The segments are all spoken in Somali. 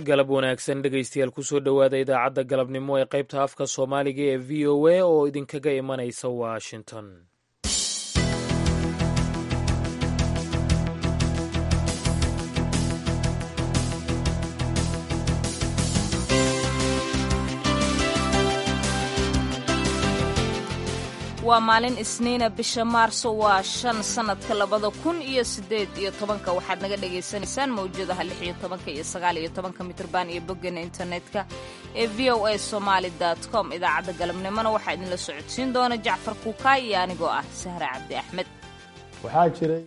galab wanaagsan dhegaystayaal kusoo dhowaada idaacadda galabnimo ee qaybta afka soomaaliga ee v o a oo idinkaga imanaysa washington waa maalin isniina bisha maarso waa shan sannadka labada kun iyo siddeed iyo tobanka waxaad naga dhagaysanaysaan mawjadaha lix iyo tobanka iyo sagaal iyo tobanka mitrban iyo boggeena internetka ee v o a somaali dot com idaacadda galabnimona waxaa idinla socodsiin doona jacfar kuukaay iyo anigoo ah sahre cabdi axmed waxaa jiray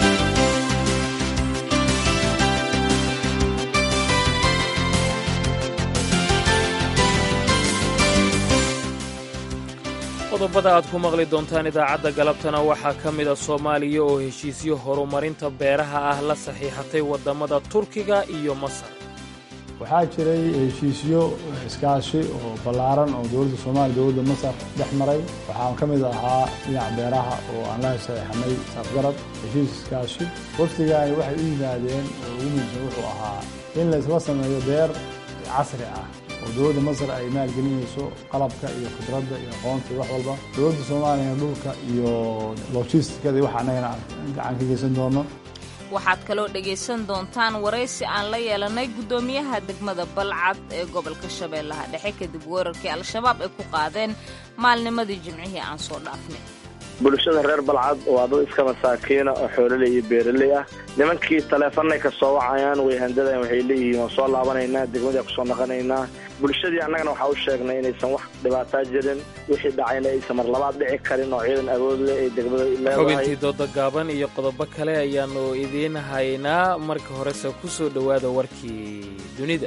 qodobada aad ku maqli doontaan idaacadda galabtana waxaa ka mida soomaaliya oo heshiisyo horumarinta beeraha ah la saxiixatay waddamada turkiga iyo masar waxaa jiray heshiisyo iskaashi oo ballaaran oo dowladda soomaaliya dowladda masar dhex maray waxaa ka mid ahaa dhinaca beeraha oo aan la saxiixanay safgarad heshiis iskaashi wafdigaani waxay u yimaadeen oo ugu muhiimsan wuxuu ahaa in laysla sameeyo beer casri ah oo dowladda masar ay maalgelinayso qalabka iyo khibradda iyo aqoonta iyo wax walba dowladda soomaaliyana dhulka iyo logistikada iyo waxa annagana gacan ka geysan doono waxaad kaloo dhegaysan doontaan waraysi aan la yeelanay guddoomiyaha degmada balcad ee gobolka shabeellaha dhexe kadib weerarkii al-shabaab ay ku qaadeen maalnimadii jimcihii aan soo dhaafnay bulshada reer balcad waa dad iska masaakiina oo xoololey iyo beeraley ah nimankii taleefanay ka soo wacayaan way handadayan waxay leeyihiin waan soo laabanaynaa degmadii kusoo naqanaynaa bulshadii annagana waxaa u sheegnay inaysan wax dhibaataa jirin wixii dhacayna aysan mar labaad dhici karin oo ciidan awood leh ay degmada leedahay xubintii dooda gaaban iyo qodobo kale ayaannu idiin haynaa marka horese ku soo dhowaada warkii dunida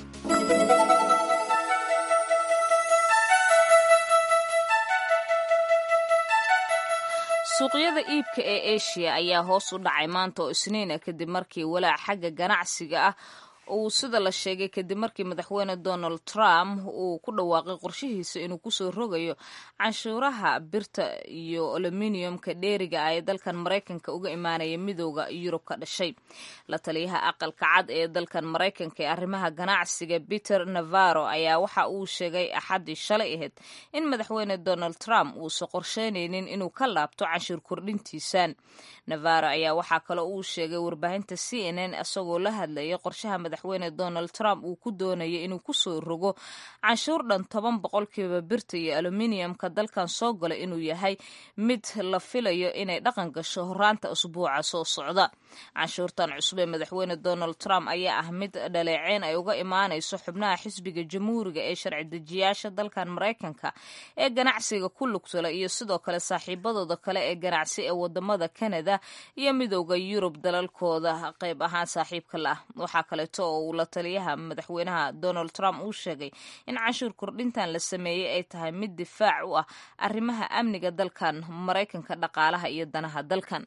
suuqyada iibka ee eshiya ayaa hoos u dhacay maanta oo isniina kadib markii walaac xagga ganacsiga ah uu sida la sheegay kadib markii madaxweyne donald trump uu ku dhawaaqay qorshihiisa inuu kusoo rogayo canshuuraha birta iyo aluminiumka dheeriga ah ee dalkan maraykanka uga imaanaya midooda yurub ka dhashay la taliyaha aqalka cad ee dalkan maraykanka ee arrimaha ganacsiga peter navarro ayaa waxa uu sheegay axaddii shalay ahayd in madaxweyne donald trump uusan qorsheynaynin inuu ka laabto canshuur kordhintiisan navarro ayaa waxaa kaloo uu sheegay warbaahinta c n n isagoo la hadlayay qorshaha madaxweyne donald trump uu ku doonaya inuu kusoo rogo canshuur dhan toban boqolkiiba birta iyo aluminiumka dalkan soo gala inuu yahay mid la filayo inay dhaqan gasho horaanta usbuuca soo socda canshuurtan cusub ee madaxweyne donald trump ayaa ah mid dhaleeceyn ay uga imaanayso xubnaha xisbiga jamhuuriga ee sharci dejiyaasha dalkan maraykanka ee ganacsiga ku lugtala iyo sidoo kale saaxiibadooda kale ee ganacsi ee wadamada canada iyo midooda yurub dalalkooda qayb ahaan saaxiibka la ah waxaa kaleeto oo uu la taliyaha madaxweynaha donald trump uu sheegay in canshuur kordhintan la sameeyey ay tahay mid difaac u ah arrimaha amniga dalkan maraykanka dhaqaalaha iyo danaha dalkan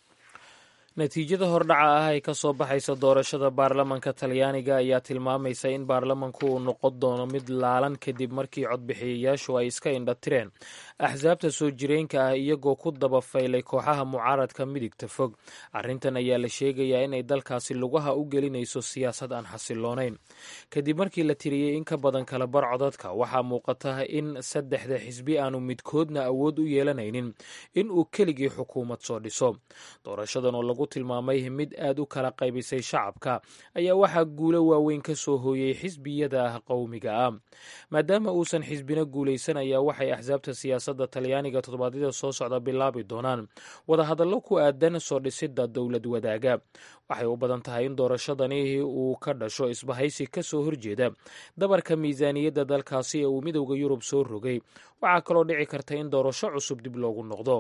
natiijada hordhaca ah ee ka soo baxaysa doorashada baarlamanka talyaaniga ayaa tilmaamaysa in baarlamanku uu noqon doono mid laalan kadib markii codbixiyayaashu ay iska indhatireen axsaabta soo jireenka ah iyagoo ku daba faylay kooxaha mucaaradka midigta fog arrintan ayaa la sheegayaa inay dalkaasi lugaha u gelinayso siyaasad aan xasiloonayn kadib markii la tiriyey in ka badan kala bar codadka waxaa muuqata in saddexda xisbi aanu midkoodna awood u yeelanaynin in uu keligii xukuumad soo dhiso doorashadan oo lagu tilmaamay mid aad u kala qaybisay shacabka ayaa waxaa guulo waaweyn ka soo hooyey xisbiyada qowmiga ah maadaama uusan xisbina guulaysan ayaa waxay axsaabta siyaasadda talyaaniga toddobaadyada soo socda bilaabi doonaan wadahadallo ku aadan soo dhisidda dowlad wadaaga waxay u badan tahay in doorashadani uu ka dhasho isbahaysi ka soo horjeeda dabarka miisaaniyadda dalkaasi ee uu midowda yurub soo rogay waxaa kaloo dhici karta in doorasho cusub dib loogu noqdo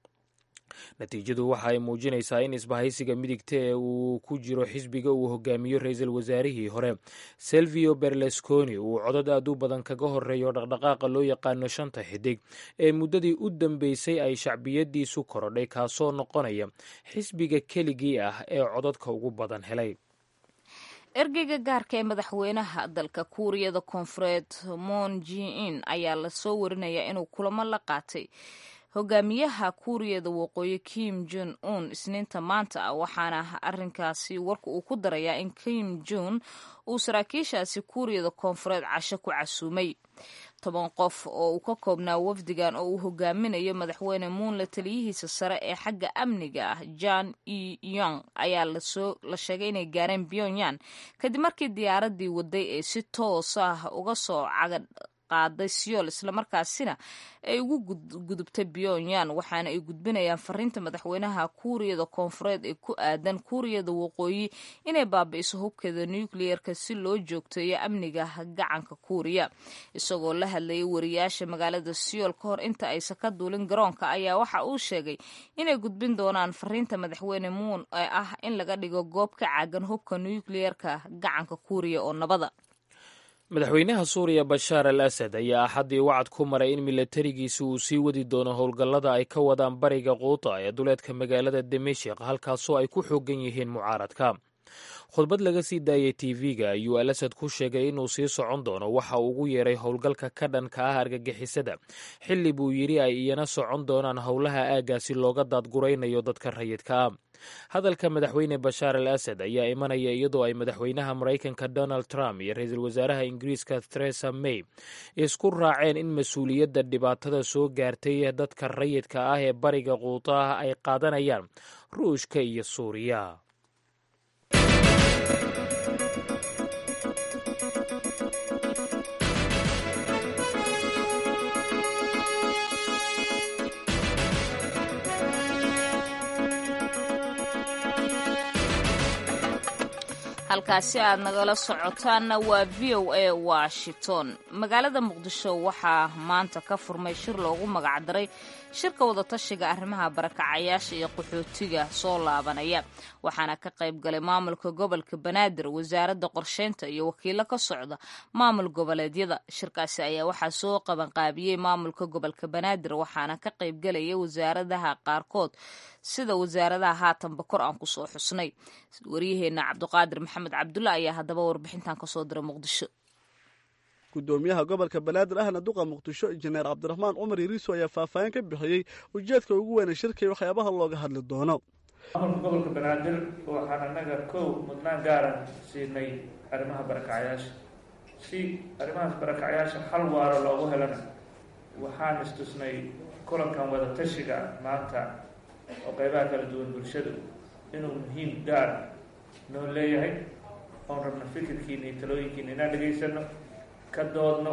natiijadu waxa ay muujinaysaa in isbahaysiga midigta ee uu ku jiro xisbiga uu hogaamiyo ra-iisul wasaarihii hore selvio berlusconi uu codad aad u badan kaga horeeyo dhaqdhaqaaqa loo yaqaano shanta xidig ee muddadii u dambeysay ay shacbiyadiisu korodhay kaasoo noqonaya xisbiga keligii ah ee codadka ugu badan helay ergeyga gaarka ee madaxweynaha dalka kuuriyada koonfureed moon ji in ayaa lasoo warinayaa inuu kulamo la qaatay hogaamiyaha kuuriyada waqooyi kim jon un isniinta maanta ah waxaana arinkaasi warka uu ku darayaa in kim jon uu saraakiishaasi kuuriyada koonfureed casho ku casuumay toban qof oo uu ka koobnaa wafdigan oo uu hogaaminayo madaxweyne muunle taliyihiisa sare ee xagga amniga ah jan e yong ayaa la sheegay inay gaareen pyongyang kadib markii diyaaradii waday ee si toos ah uga soo caga qaaday siyool islamarkaasina ay ugu gudubtay pyongyang waxaana ay gudbinayaan fariinta madaxweynaha kuuriyada koonfureed ee ku aadan kuuriyada waqooyi inay baabi'iso hubkeeda nucleerka si loo joogteeyo amniga gacanka kuuriya isagoo la hadlayay wariyaasha magaalada siyool ka hor inta aysan ka duulin garoonka ayaa waxa uu sheegay inay gudbin doonaan fariinta madaxweyne muun ee ah in laga dhigo goob ka caagan hubka nucleerka gacanka kuuriya oo nabada madaxweynaha suuriya bashaar al asad ayaa axaddii wacad ku maray in milatarigiisa uu sii wadi doono howlgallada ay ka wadaan bariga quuta ee duleedka magaalada dimashik halkaasoo ay ku xoogan yihiin mucaaradka khudbad laga sii daayay tv-ga ayuu al asad ku sheegay inuu sii socon doono waxa uu ugu yeeray howlgalka ka dhanka ah argagixisada xilli buu yidhi ay iyana socon doonaan howlaha aaggaasi looga daadguraynayo dadka rayidka ah hadalka madaxweyne bashaar al asad ayaa imanaya iyadoo ay madaxweynaha maraykanka donald trump iyo ra-iisul wasaaraha ingiriiska theresa may isku raaceen in mas-uuliyadda dhibaatada soo gaartay dadka rayidka ah ee bariga quuta ah ay qaadanayaan ruushka iyo suuriya halkaasi aad nagala socotaanna waa v o a washington magaalada muqdisho waxaa maanta ka furmay shir loogu magacdaray shirka wadatashiga arrimaha barakacayaasha iyo qaxootiga soo laabanaya waxaana ka qayb galay maamulka gobolka banaadir wasaaradda qorsheynta iyo wakiilo ka socda maamul goboleedyada shirkaasi ayaa waxaa soo qabanqaabiyey maamulka gobolka banaadir waxaana ka qayb galaya wasaaradaha qaarkood sida wasaaradaha haatanba kor aan kusoo xusnay waryaheena cabdiqaadir maxamed cabdulla ayaa haddaba warbixintan kasoo diray muqdisho gudoomiyaha gobolka banaadir ahna duqa muqdisho injineer cabdiraxmaan cumar iriiso ayaa faahfaahin ka bixiyey ujeedka ugu weyna shirka iyo waxyaabaha looga hadli doono maamulka gobolka banaadir waxaan annaga kow mudnaan gaaran siinay arrimaha barakacayaasha si arrimahaas barakacayaasha xal waaro loogu helana waxaan istusnay kulankan wada tashiga maanta oo qeybaha kala duwan bulshadu inuu muhiim gaar noo leeyahay oon rabna fikirkiina iyo talooyinkiina inaan dhegaysano ka doodno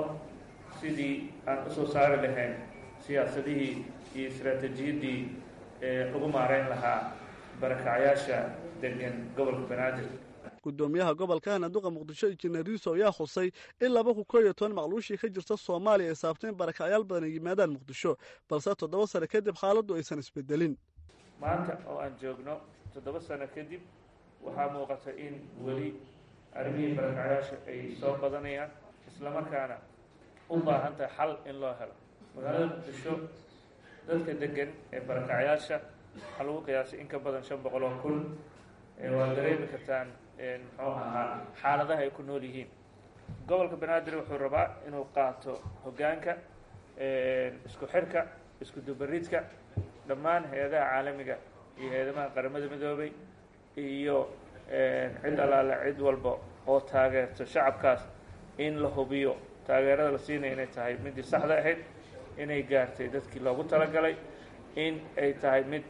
sidii aan usoo saari lahayn siyaasadihii iyo istaraatiijiyaddii ee lagu maareyn lahaa barakacayaasha degan gobolka banaadir gudoomiyaha gobolka ahna duqa muqdisho injineer riiso ayaa xusay in laba kun koo iyo toban macluushii ka jirta soomaaliya ay saabteen barakacyaal badan ay yimaadaan muqdisho balse toddoba sano kadib xaaladdu aysan isbedelin maanta oo aan joogno toddoba sano kadib waxaa muuqata in weli arrimihii barakacayaasha ay soo badanayaan islamarkaana u baahan tahay xal in loo helo magaalada muqdisho dadka degan ee barakacayaasha waxaa lagu qiyaasay in ka badan shan boqol oo kun waad dareemi kartaan muxuu ahaa xaaladaha ay ku nool yihiin gobolka banaadir wuxuu rabaa inuu qaato hoggaanka isku xirka isku dubaridka dhammaan hay-adaha caalamiga iyo hay-adamaha qaramada midoobay iyo cid allaale cid walba oo taageerto shacabkaas in la hubiyo taageerada la siinaya inay tahay midii saxda ahayd inay gaartay dadkii loogu talagalay in ay tahay mid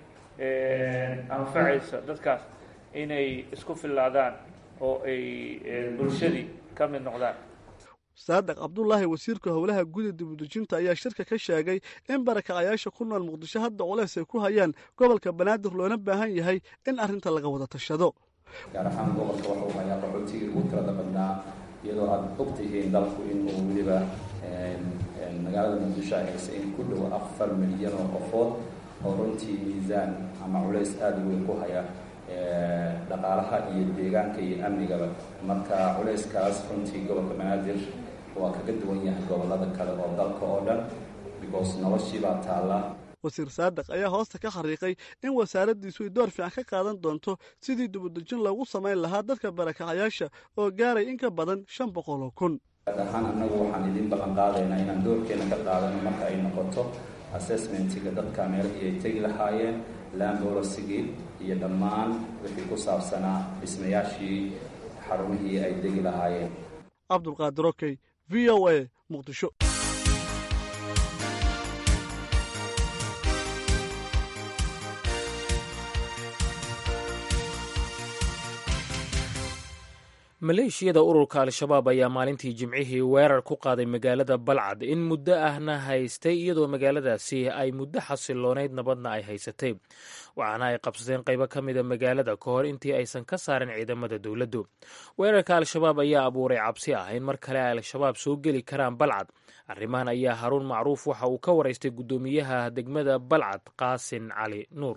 anfacaysa dadkaas inay isku fillaadaan oo ay bulshadii ka mid noqdaan saadaq cabdulaahi wasiirka howlaha guda dibudejinta ayaa shirka ka sheegay in barakacayaasha ku nool muqdisho hadda culeys ay ku hayaan gobolka banaadir loona baahan yahay in arrinta laga wada tashado gaar ahaan gobolka waxa uu hayaa qaxootigii ugu tirada badnaa iyadoo aad og tihiin dalku inuu weliba magaalada muqdisho ay haysa in ku dhow afar milyan oo qofood oo runtii miisaan ama culays aada u weyn ku haya dhaqaalaha iyo deegaanka iyo amnigaba marka culayskaas runtii gobolka banaadir waa kaga duwan yahay gobolada kale oo dalka oo dhan because noloshiibaa taalla wasiir saadaq ayaa hoosta ka xariiqay in wasaaraddiisu ay door fiican ka qaadan doonto sidii dibudejin loogu samayn lahaa dadka barakacayaasha oo gaaray in ka badan shan boqol oo kun gaar ahaan annagu waxaan idiin ballan qaadaynaa inaan doorkeena ka qaadano marka ay noqoto assessmentiga dadka meelihii ay tegi lahaayeen lambolosigi iyo dhammaan wixii ku saabsanaa dhismayaashii xarumihii ay degi lahaayeen cabdulqaadir okey v o a muqdisho maleeshiyada ururka al-shabaab ayaa maalintii jimcihii weerar ku qaaday magaalada balcad in muddo ahna haystay iyadoo magaaladaasi ay muddo xasiloonayd nabadna ay haysatay waxaana ay qabsadeen qaybo ka mida magaalada ka hor intii aysan ka saarin ciidamada dowladdu weerarka al-shabaab ayaa abuuray cabsi ah in mar kale ay al-shabaab soo geli karaan balcad arrimahan ayaa haruun macruuf waxa uu ka waraystay guddoomiyaha degmada balcad qaasin cali nuur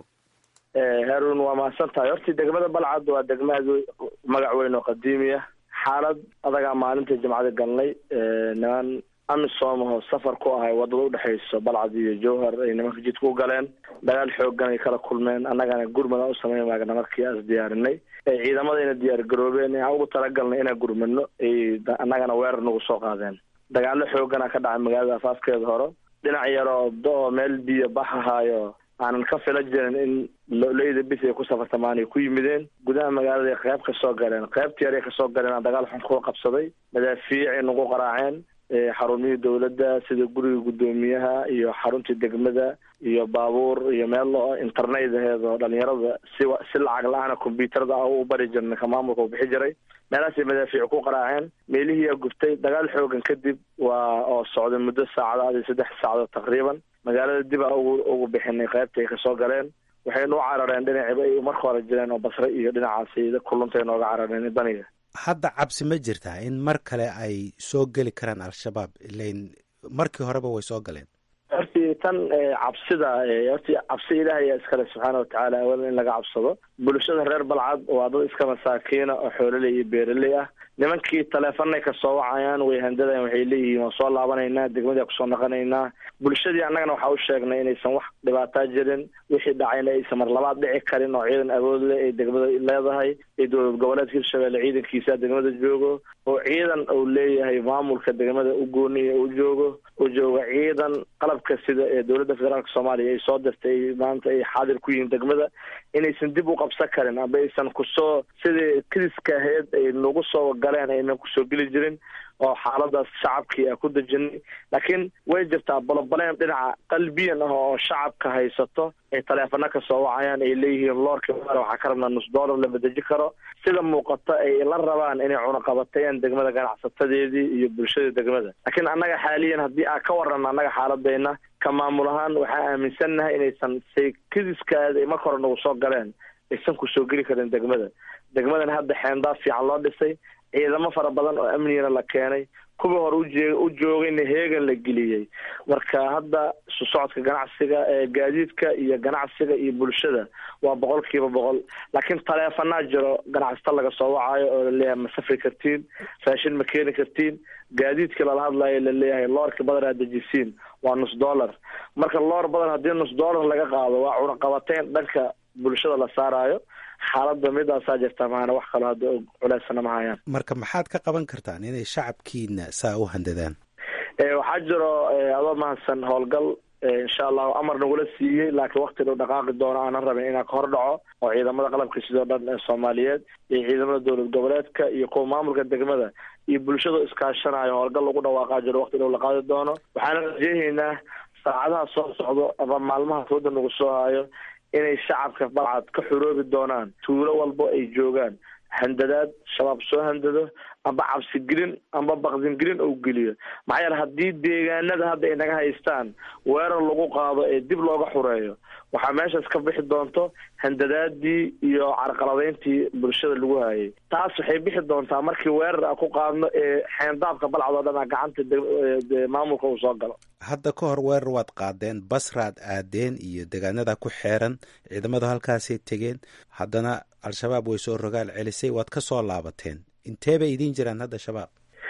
haruun waa mahadsan tahay hortii degmada balcad waa degma aad magac weyn oo qadiimiya xaalad adagaa maalintii jimcada galnay niman amisom oo safar ku ahay wadada udhexayso balcad iyo jowhar ay nimanka jidka u galeen dagaal xoogan ay kala kulmeen annagana gurmada u sameyn maagna markii aas diyaarinay ciidamadayna diyaar garoobeen aan ugu talagalnay inaan gurmadno ay annagana weerar nagu soo qaadeen dagaalo xoogana ka dhacay magaalada afaafkeeda hore dhinac yaroo do-o meel biyo baxahaayo aanan ka fila jirin in leyda bis ay ku safartamaan ay ku yimideen gudaha magaalada ay qayb kasoo galeen qaybtii yar ay kasoo galeen aan dagaal xun kuga qabsaday madaafiicay nagu qaraaceen xarumihii dowladda sida guriga guddoomiyaha iyo xaruntii degmada iyo baabuur iyo meel internet aheed oo dhalinyarada si si lacag la-aana combyuutarada u bari jirnay ka maamulka u bixi jiray meelahaasay madaafiic ku qaraaceen meelihiiyaa guftay dagaal xoogan kadib waa oo socday muddo saacadaad iyo saddex saacadood taqriiban magaalada dib a ugu ugu bixinay qaybta ay kasoo galeen waxaynu u carareen dhinaciba ay marka hore jireen oo basre iyo dhinacaasi kulunta nooga carareen daniga hadda cabsi ma jirtaa in mar kale ay soo geli karaan al-shabaab ilain markii horeba way soo galeen hortii tan cabsida hortii cabsi ilaahay iskale subxaana watacaala awalan in laga cabsado bulshada reer balcad waa dad iska masaakiina oo xoololey iyo beeraley ah nimankii taleefanay kasoo wacayaan way handadayan waxay leeyihiin waan soo laabanaynaa degmadii kusoo naqanaynaa bulshadii annagana waxaa u sheegnay inaysan wax dhibaataa jirin wixii dhacayna aysan mar labaad dhici karin oo ciidan awood leh ay degmada leedahay ee dowlad goboleedka hirshabelle ciidankiisa degmada joogo oo ciidan uu leeyahay maamulka degmada u gooniya u joogo u jooga ciidan qalabka sida ee dowladda federaalka soomaaliya ay soo dirtay maanta ay xaadir ku yihiin degmada inaysan dib u qabsan karin amba aysan kusoo sidii kiriska ahayd ay nagu soo galeen aynan kusoo geli jirin oo xaaladaas shacabkii a ku dejinay laakiin way jirtaa balobaleen dhinaca qalbiyan ah oo shacabka haysato ay taleefano kasoo wacayaan ay leeyihiin loorka waxaa ka rabnaa nus dollar lama deji karo sida muuqata ay la rabaan inay cunaqabatayaan degmada ganacsatadeedii iyo bulshada degmada laakiin annaga xaaliyan haddii aa ka warrana annaga xaaladayna ka maamul ahaan waxaa aaminsannahay inaysan saykadiskaada ay marka hore nagu soo galeen aysan kusoo geli karin degmada degmadan hadda xeendaaf fiican loo dhisay ciidamo fara badan oo amnigana la keenay kuwii hore uje u joogayna heegan la geliyey marka hadda isu socodka ganacsiga gaadiidka iyo ganacsiga iyo bulshada waa boqol kiiba boqol laakiin taleefanaa jiro ganacsata laga soo wacayo oo laleeyahay ma safri kartiin raashin ma keeni kartiin gaadiidka lala hadlayo laleeyahay loorka badan aad dejisiin waa nus dollar marka loor badan haddii nus dollar laga qaado waa cunaqabateyn dhanka bulshada la saaraayo xaaladda midaasaa jirta maana wax kaloo hadda culeysana ma hayaan marka maxaad ka qaban kartaan inay shacabkiina saa u handadaan waxaa jiro adoo mahadsan howlgal insha allahu amar nagula siiyey laakiin wakti dhow dhaqaaqi doono aanan rabin inaan ka hor dhaco oo ciidamada qalabka sidoo dhan ee soomaaliyeed iyo ciidamada dowlad goboleedka iyo kuwa maamulka degmada iyo bulshada iskaashanayo howlgal lagu dhawaaqaa jiro wakti dhow la qaadi doono waxaana rajeehaynaa saacadaha soo socdo ama maalmaha fooda nagu soo hayo inay shacabka balcad ka xuroobi doonaan tuulo walbo ay joogaan handadaad shabaab soo handado amba cabsigelin amba bakdingelin ou geliyo maxaa yeele haddii deegaanada hadda ay naga haystaan weerar lagu qaado ee dib looga xureeyo waxaa meeshaas ka bixi doonto handadaadii iyo carqaladeyntii bulshada lagu hayay taas waxay bixi doontaa markii weerar a ku qaadno ee xeendaabka balcad oo dhan a gacanta maamulka uu soo galo hadda ka hor weerar waad qaadeen basraad aadeen iyo deegaanada ku xeeran ciidamadu halkaasay tegeen haddana al-shabaab way soo rogaal celisay waad ka soo laabateen intee bay idiin jiraan hadda shabaab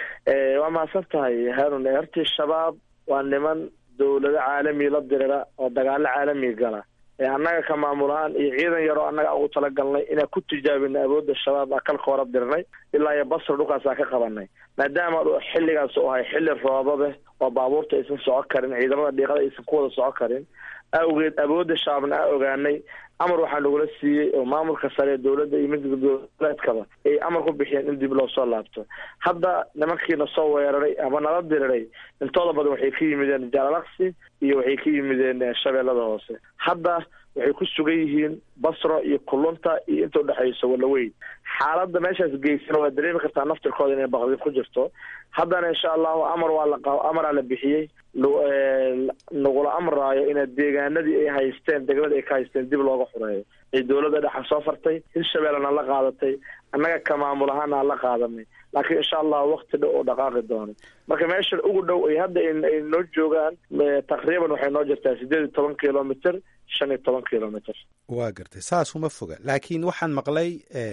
waa mahadsan tahay harun hortii shabaab waa niman dowlado caalami la dirira oo dagaalo caalami gala annaga ka maamulahaan iyo ciidan yaroo annaga ugu talagalnay inaan ku tijaabinay awoodda shabaab a kalka hora dirnay ilaa iyo basra dhulkaas aa ka qabanay maadaama xilligaas u ahay xilli roobabe oo baabuurta aysan soco karin ciidamada dhiiqada aysan ku wada soco karin awgeed awoodda shabaabna a ogaanay amar waxaa nagula siiyey oo maamulka sare ee dowladda iyo midka goboleedkaba ay amar ku bixiyeen in dib loo soo laabto hadda nimankiina soo weeraray ama nala diriray intooda badan waxay ka yimideen jaalalaksi iyo waxay ka yimideen shabeellada hoose hadda waxay ku sugan yihiin basro iyo kulunta iyo inta udhexayso walaweyn xaaladda meeshaas geysana waa dareemi kartaa naftirkooda inay baqdin ku jirto haddana insha allahu amar waa la amaraa la bixiyey nagula amraayo ina deegaanadii ay haysteen degmada ay ka haysteen dib looga xureeyo ay dowladda dhexa soo fartay hirshabeellena la qaadatay annaga ka maamul ahaana aan la qaadanay laakiin insha allahu wakti dhow oo dhaqaaqi doono marka meeshan ugu dhow ay hadda ay noo joogaan taqriiban waxay noo jirtaa sideed iyo toban kilomitr shan iyo toban kilomitr waa gartay saas uma foga laakiin waxaan maqlay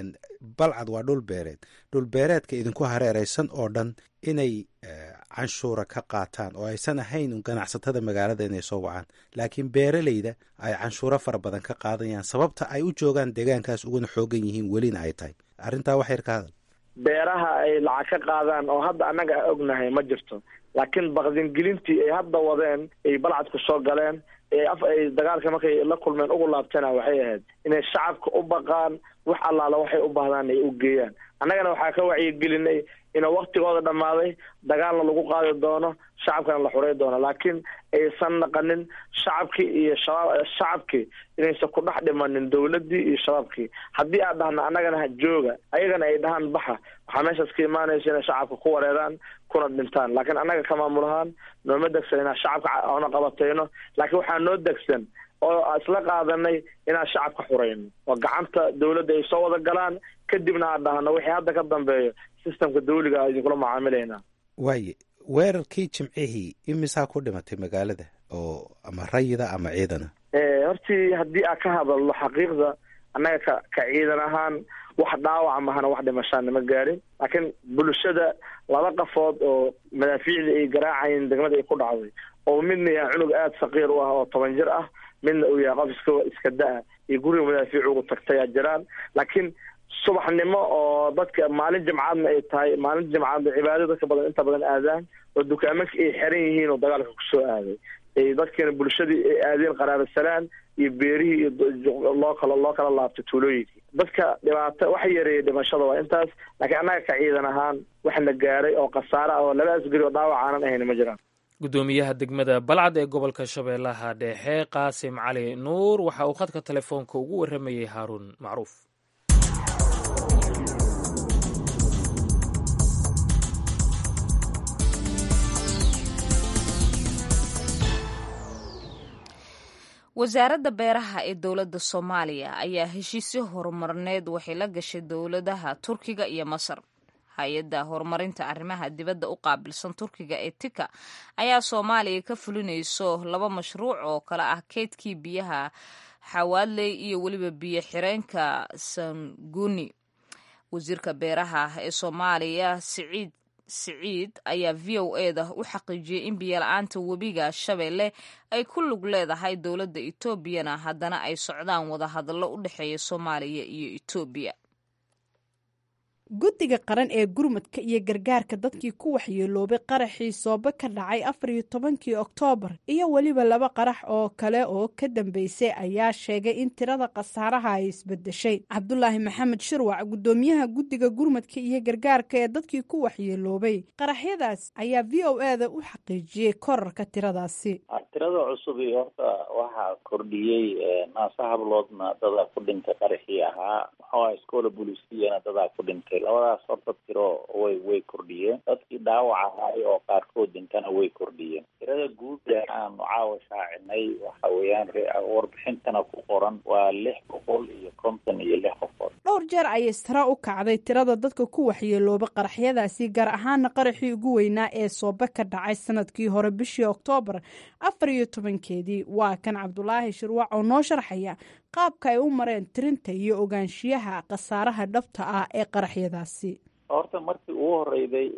balcad waa dhul beereed dhul beereedka idinku hareeraysan oo dhan inay canshuura ka qaataan oo aysan ahayn ganacsatada magaalada inay soo wacaan laakiin beeraleyda ay canshuuro fara badan ka qaadayaan sababta ay u joogaan deegaankaas uguna xoogan yihiin welina ay tahay arrintaa wax yar ka hadal beeraha ay lacag ka qaadaan oo hadda annaga a ognahay ma jirto laakiin baqdingelintii ay hadda wadeen ay balcadku soo galeen ay dagaalka markay la kulmeen ugu laabtana waxay ahayd inay shacabka u baqaan wax allaala waxay u baahdaan ay u geeyaan annagana waxaa ka wacyigelinay ina waktigooda dhammaaday dagaalna lagu qaadi doono shacabkana la xurey doono laakiin aysan naqanin shacabkii iyo shabaab shacabkii inaysan ku dhex dhimanin dowladdii iyo shabaabkii haddii aan dhahna annagana jooga ayagana ay dhahaan baxa waxaa meeshaas ka imaanaysa inay shacabka ku wareeraan kuna dhintaan laakiin annaga ka maamul ahaan nooma degsan inaan shacabka ona qabatayno laakiin waxaa noo degsan oo isla qaadanay inaan shacabka xurayno oo gacanta dowladda ay soo wada galaan kadibna aan dhahno wixii hadda ka dambeeyo sistamka dawliga a idinkula macaamilaynaa waaye weerarkii jimcihii imisaa ku dhimatay magaalada oo ama rayida ama ciidana hortii haddii aan ka hadalno xaqiiqda annaga ka ka ciidan ahaan wax dhaawaca mahana wax dhimashaan nama gaarin laakiin bulshada laba qafood oo madaafiicdii ay garaacayeen degmada ay ku dhacday oo midna yahay cunug aada saqiir u ah oo toban jir ah midna uu yahay qof iska iska da-a iyo guriga madaafiic ugu tagtayaa jiraan laakiin subaxnimo oo dadka maalin jimcaadna ay tahay maalin jimcaadna cibaado dadka badan inta badan aadaan oo dukaamanka ay xiran yihiin oo dagaalka kusoo aaday dadkana bulshadii ay aadeen qaraarasalaan iyo beerihii iyo loo kala loo kala laabtay tuulooyinkii dadka dhibaato waxa yareeyay dhimashada waa intaas laakiin annaga ka ciidan ahaan waxna gaaray oo khasaare ah oo laba asgari oo dhaawac aanan ahayn ma jiraan gudoomiyaha degmada balcad ee gobolka shabeellaha dhexe qaasim cali nuur waxa uu khadka telefoonka ugu warramayey haaruun macruuf wasaaradda beeraha ee dowladda soomaaliya ayaa heshiisyo horumarneed waxay la gashay dowladaha turkiga iyo masar hay-adda horumarinta arrimaha dibadda u qaabilsan turkiga ee tika ayaa soomaaliya ka fulinayso laba mashruuc oo kale ah keydkii biyaha xawaadley iyo weliba biyo xireenka sanguni wasiirka beeraha ee soomaaliya siciid siciid ayaa v o eda u xaqiijiyey in biyola-aanta webiga shabeelle ay ku lug leedahay dowladda etoobiyana haddana ay socdaan wadahadallo u dhexeeya soomaaliya iyo etoobiya guddiga qaran ee gurmadka iyo gargaarka dadkii ku waxyeeloobay qaraxii soobe ka dhacay afar iyo tobankii oktoobar iyo weliba laba qarax oo kale oo ka dambeysay ayaa sheegay in tirada khasaaraha ay isbedeshay cabdulaahi maxamed shirwac guddoomiyaha guddiga gurmadka iyo gargaarka ee dadkii ku waxyeeloobay qaraxyadaas ayaa v o e da u xaqiijiyey korarka tiradaasi tirada cusub iyo horta waxaa kordhiyey naasa habloodna dadaa ku dhintay qaraxii ahaa maxaa iskoola bolisiyana dadaa ku dhintay labadaas horta tiro way way kordhiyeen dadkii dhaawac ahaay oo qaarkood dhintana way kordhiyeen tirada guud ee aanu caawa shaacinay waxa weeyaan warbixintana ku qoran waa lix boqol iyo konton iyo lix qofood dhowr jeer ayay sara u kacday tirada dadka ku waxyeelooba qaraxyadaasi gaar ahaana qaraxii ugu weynaa ee soobe ka dhacay sanadkii hore bishii oktoobar afar iyo tobankeedii waa kan cabdulaahi shirwac oo noo sharxaya qaabka ay u mareen tirinta iyo ogaanshiyaha khasaaraha dhabta ah ee qaraxyadaasi horta markii ugu horeyday intii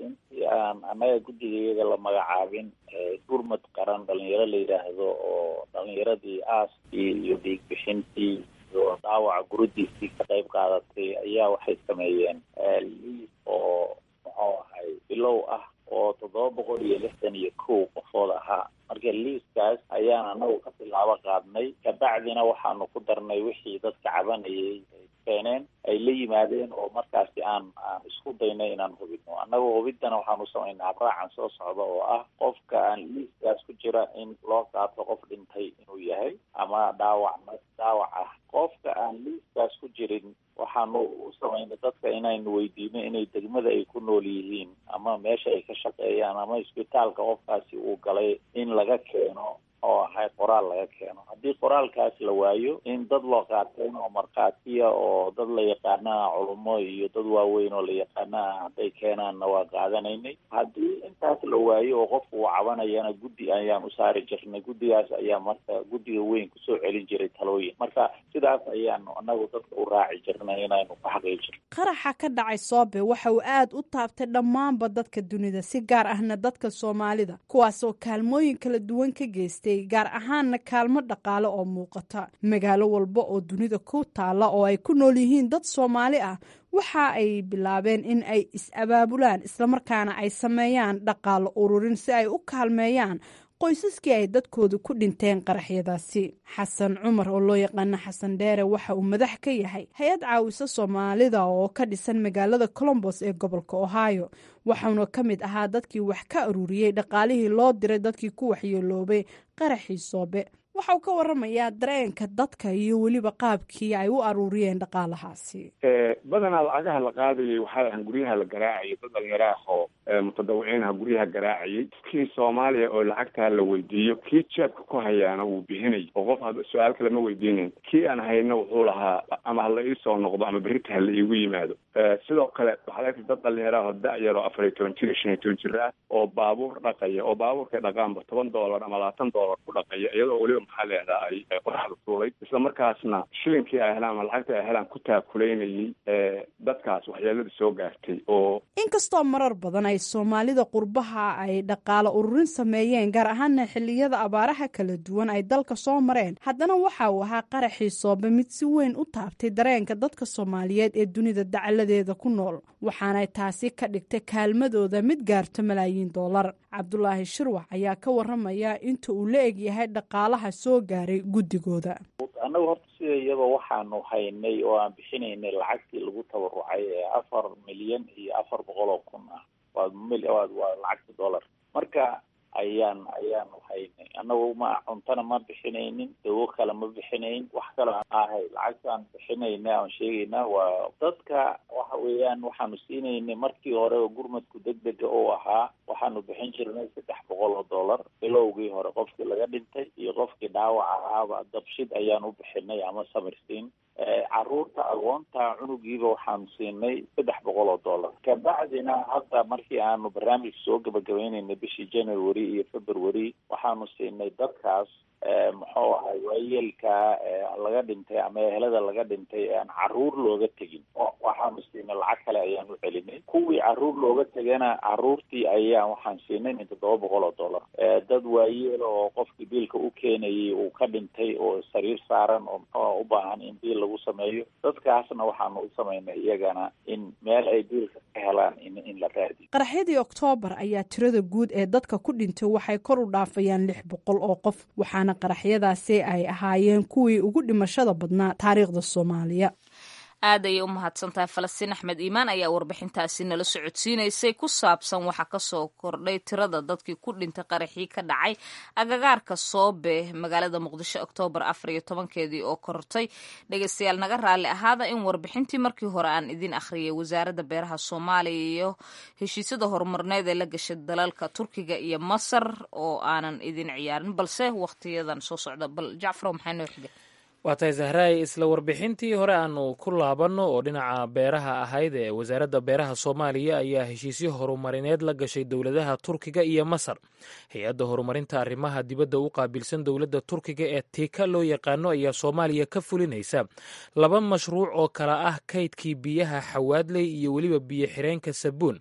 aan annaga guddiga iyaga la magacaabin gurmad qaran dhalinyaro la yidhaahdo oo dhalinyaradii aaskii iyo dhiig bixintii iyo dhaawaca guradiisii ka qayb qaadatay ayaa waxay sameeyeen liis oo muxuu ahay bilow ah oo toddoba boqol iyo lixdan iyo kow qofood ahaa marka liiskaas ayaan anagu ka bilaabo qaadnay kabacdina waxaanu ku darnay wixii dadka cabanayay ay keeneen ay la yimaadeen oo markaasi aan aan isku daynay inaan hubino annagu hubiddana waxaanu samaynaa raacan soo socda oo ah qofka aan liiskaas ku jira in loo qaato qof dhintay inuu yahay ama dhaawac dhaawac ah qofka aan liiskaas ku jirin waxaanu u samaynay dadka inaynu weydiino inay degmada ay ku nool yihiin ama meesha ay ka shaqeeyaan ama isbitaalka qofkaasi uu galay in laga keeno oo ahay qoraal laga keeno haddii qoraalkaas la waayo in dad loo qaateen oo markhaatiya oo dad la yaqaanaa culummo iyo dad waaweyn oo la yaqaanaa hadday keenaanna waa qaadanaynay haddii intaas la waayo oo qofku uu cabanayana guddi ayaan u saari jirnay guddigaas ayaa marka guddiga weyn kusoo celin jiray talooyin marka sidaas ayaanu anagu dadka u raaci jirnay inaynu ku xaqiijirno qaraxa ka dhacay soobe waxa uu aad u taabtay dhammaanba dadka dunida si gaar ahna dadka soomaalida kuwaasoo kaalmooyin kala duwan ka geystay gaar ahaanna kaalmo dhaqaale oo muuqata magaalo walba oo dunida ku taalla oo ay ku nool yihiin dad soomaali ah waxa ay bilaabeen in ay is-abaabulaan islamarkaana ay sameeyaan dhaqaalo ururin si ay u kaalmeeyaan qoysaskii ay dadkooda ku dhinteen qaraxyadaasi xasan cumar oo loo yaqaano xasan dheere waxa uu madax ka yahay hay-ad caawisa soomaalida oo ka dhisan magaalada colombos ee gobolka ohio waxauna ka mid ahaa dadkii wax ka ururiyey dhaqaalihii loo diray dadkii ku waxyeeloobay qaraxii soobe waxa uu ka waramayaa dareenka dadka iyo weliba qaabkii ay u aruuriyeen dhaqaalahaasi badanaa lacagaha la qaadayay waxaa ahan guryaha la garaacayay dad dhalinyaraahoo mutadawiciinaha guryaha garaacayay kii soomaaliya oo lacagtaa la weydiiyo kii jeebka ku hayaana wuu bixinay oo qof had su-aal kale ma weydiinayn kii aan hayna wuxuu lahaa ama hala iisoo noqdo ama berita hala iigu yimaado sidoo kale waxaad argtay dad dhalinyaraahoo da-yar oo afar iyo toban jir iyo shan iyo toban jir ah oo baabuur dhaqaya oo baabuurkay dhaqaanba toban doolar ama labaatan doolar ku dhaqaya iyadoo weliba maxaa leedaa ay qoraxda tuulay isla markaasna shilinkii ay helaan ama lacagta ay helaan ku taakulaynayay dadkaas waxyeelada soo gaartay oo inkastoo marar badan ay soomaalida qurbaha ay dhaqaalo ururin sameeyeen gaar ahaana xilliyada abaaraha kala duwan ay dalka soo mareen haddana waxa uu ahaa qaraxii soobe mid si weyn u taabtay dareenka dadka soomaaliyeed ee dunida dacaladeeda ku nool waxaanay taasi ka dhigtay kaalmadooda mid gaarto malaayiin doolar cabdulaahi shirwax ayaa ka waramaya inta uu la eg yahay dhaqaalaha soo gaaray guddigooda annagu horta sida iyadoo waxaanu haynay oo aan bixinaynay lacagtii lagu tabarucay ee afar milyan iyo afar boqol oo kun ah waa mil waa waa lacagta dollar marka ayaan ayaanu haynay annagu ma cuntana ma bixinaynin dawo kale ma bixinayn wax kale ahay lacagtaan bixinayna aan sheegayna waa dadka waxa weeyaan waxaanu siinaynay markii hore oo gurmadku degdega oo ahaa waxaanu bixin jirnay saddex boqol oo dollar bilowgii hore qofkii laga dhintay iyo qofkii dhaawac ahaaba dabshid ayaan u bixinay ama samirsiin caruurta agoonta cunugiiba waxaanu siinay saddex boqol oo dollar kabacdina hadda markii aanu barnaamijka soo gabagabaynaynay bishii january iyo february waxaanu siinay dadkaas muxuu ahay waayeelka laga dhintay ama ehelada laga dhintay ee aan caruur looga tegin waxaanu siinay lacag kale ayaan u celinay kuwii caruur looga tegana caruurtii ayaan waxaan siinay min toddoba boqol oo dollar dad waayeel oo qofkii biilka u keenayay uu ka dhintay oo sariir saaran oo muxuu u baahan in biil lagu sameeyo dadkaasna waxaanu u samaynay iyagana in meel ay biilka ka helaan in in la raadiyo qaraxyadii oktoobar ayaa tirada guud ee dadka ku dhintay waxay kor u dhaafayaan lix boqol oo qof waxaana qaraxyadaasi ay ahaayeen kuwii ugu dhimashada badnaa taariikhda soomaaliya aad ayay u mahadsantahay falastiin axmed iimaan ayaa warbixintaasi nala socodsiinaysay ku saabsan waxaa kasoo kordhay tirada dadkii ku dhintay qaraxii ka dhacay agagaarka soobe magaalada muqdisho oktoobar afar iyo tobankeedii oo kortay dhegeystayaal naga raalli ahaada in warbixintii markii hore aan idin akhriyay wasaaradda beeraha soomaaliya iyo heshiisyada horumarneed ee la gashay dalalka turkiga iyo masar oo aanan idin ciyaarin balse wakhtiyadan soo socda bal jacfarow maxaa noo xigay waa tahay zahraay isla warbixintii hore aanu ku laabanno oo dhinaca beeraha ahayd ee wasaaradda beeraha soomaaliya ayaa heshiisyo horumarineed la gashay dowladaha turkiga iyo masar hay-adda horumarinta arrimaha dibadda u qaabilsan dowladda turkiga ee tiika loo yaqaano ayaa soomaaliya ka fulinaysa laba mashruuc oo kala ah kaydkii biyaha xawaadley iyo weliba biyo xireenka sabuun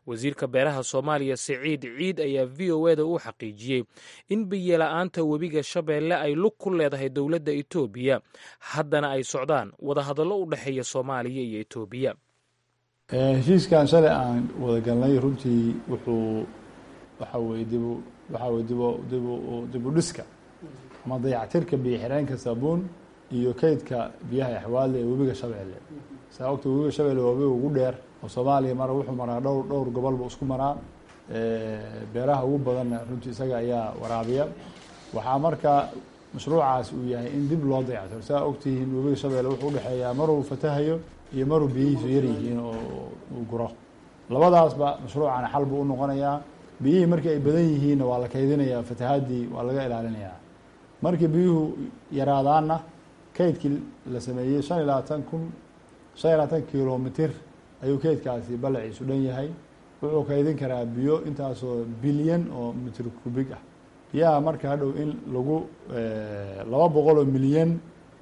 wasiirka beeraha soomaaliya siciid ciid ayaa v o eda u xaqiijiyey in biyola'aanta webiga shabeelle ay lug ku leedahay dowladda etoobiya haddana ay socdaan wadahadallo u dhexeeya soomaaliya iyo etoobiya heshiiskan shalay aan wada galnay runtii wuxuu waxa weye dib waxa weye dib dib dib u dhiska ama dayactirka biyo xireenka saabuun iyo kaydka biyaha axwaadle ee webiga shabeelle saa ogta webiga shabeelle waa webiga ugu dheer oo soomaaliya mara wuxuu maraa dhowr dhowr gobolba isku maraa beeraha ugu badanna runtii isaga ayaa waraabiya waxaa marka mashruucaas uu yahay in dib loo dayactiro saa ogtihiin webiga shabeelle wuxuu udhexeeyaa maruu fatahayo iyo maruu biyihiisu yar yihiin oo uu guro labadaasba mashruucana xal buu u noqonayaa biyihii markii ay badan yihiinna waa la kaydinayaa fatahaadii waa laga ilaalinayaa markii biyuhu yaraadaanna kaydkii la sameeyey shan iyo labaatan kun shan iyo labaatan kilomitir ayuu kaydkaasi balaciisu dhan yahay wuxuu kaydin karaa biyo intaasoo bilyan oo mitr kubig ah biyaha marka hadhow in lagu laba boqol oo milyan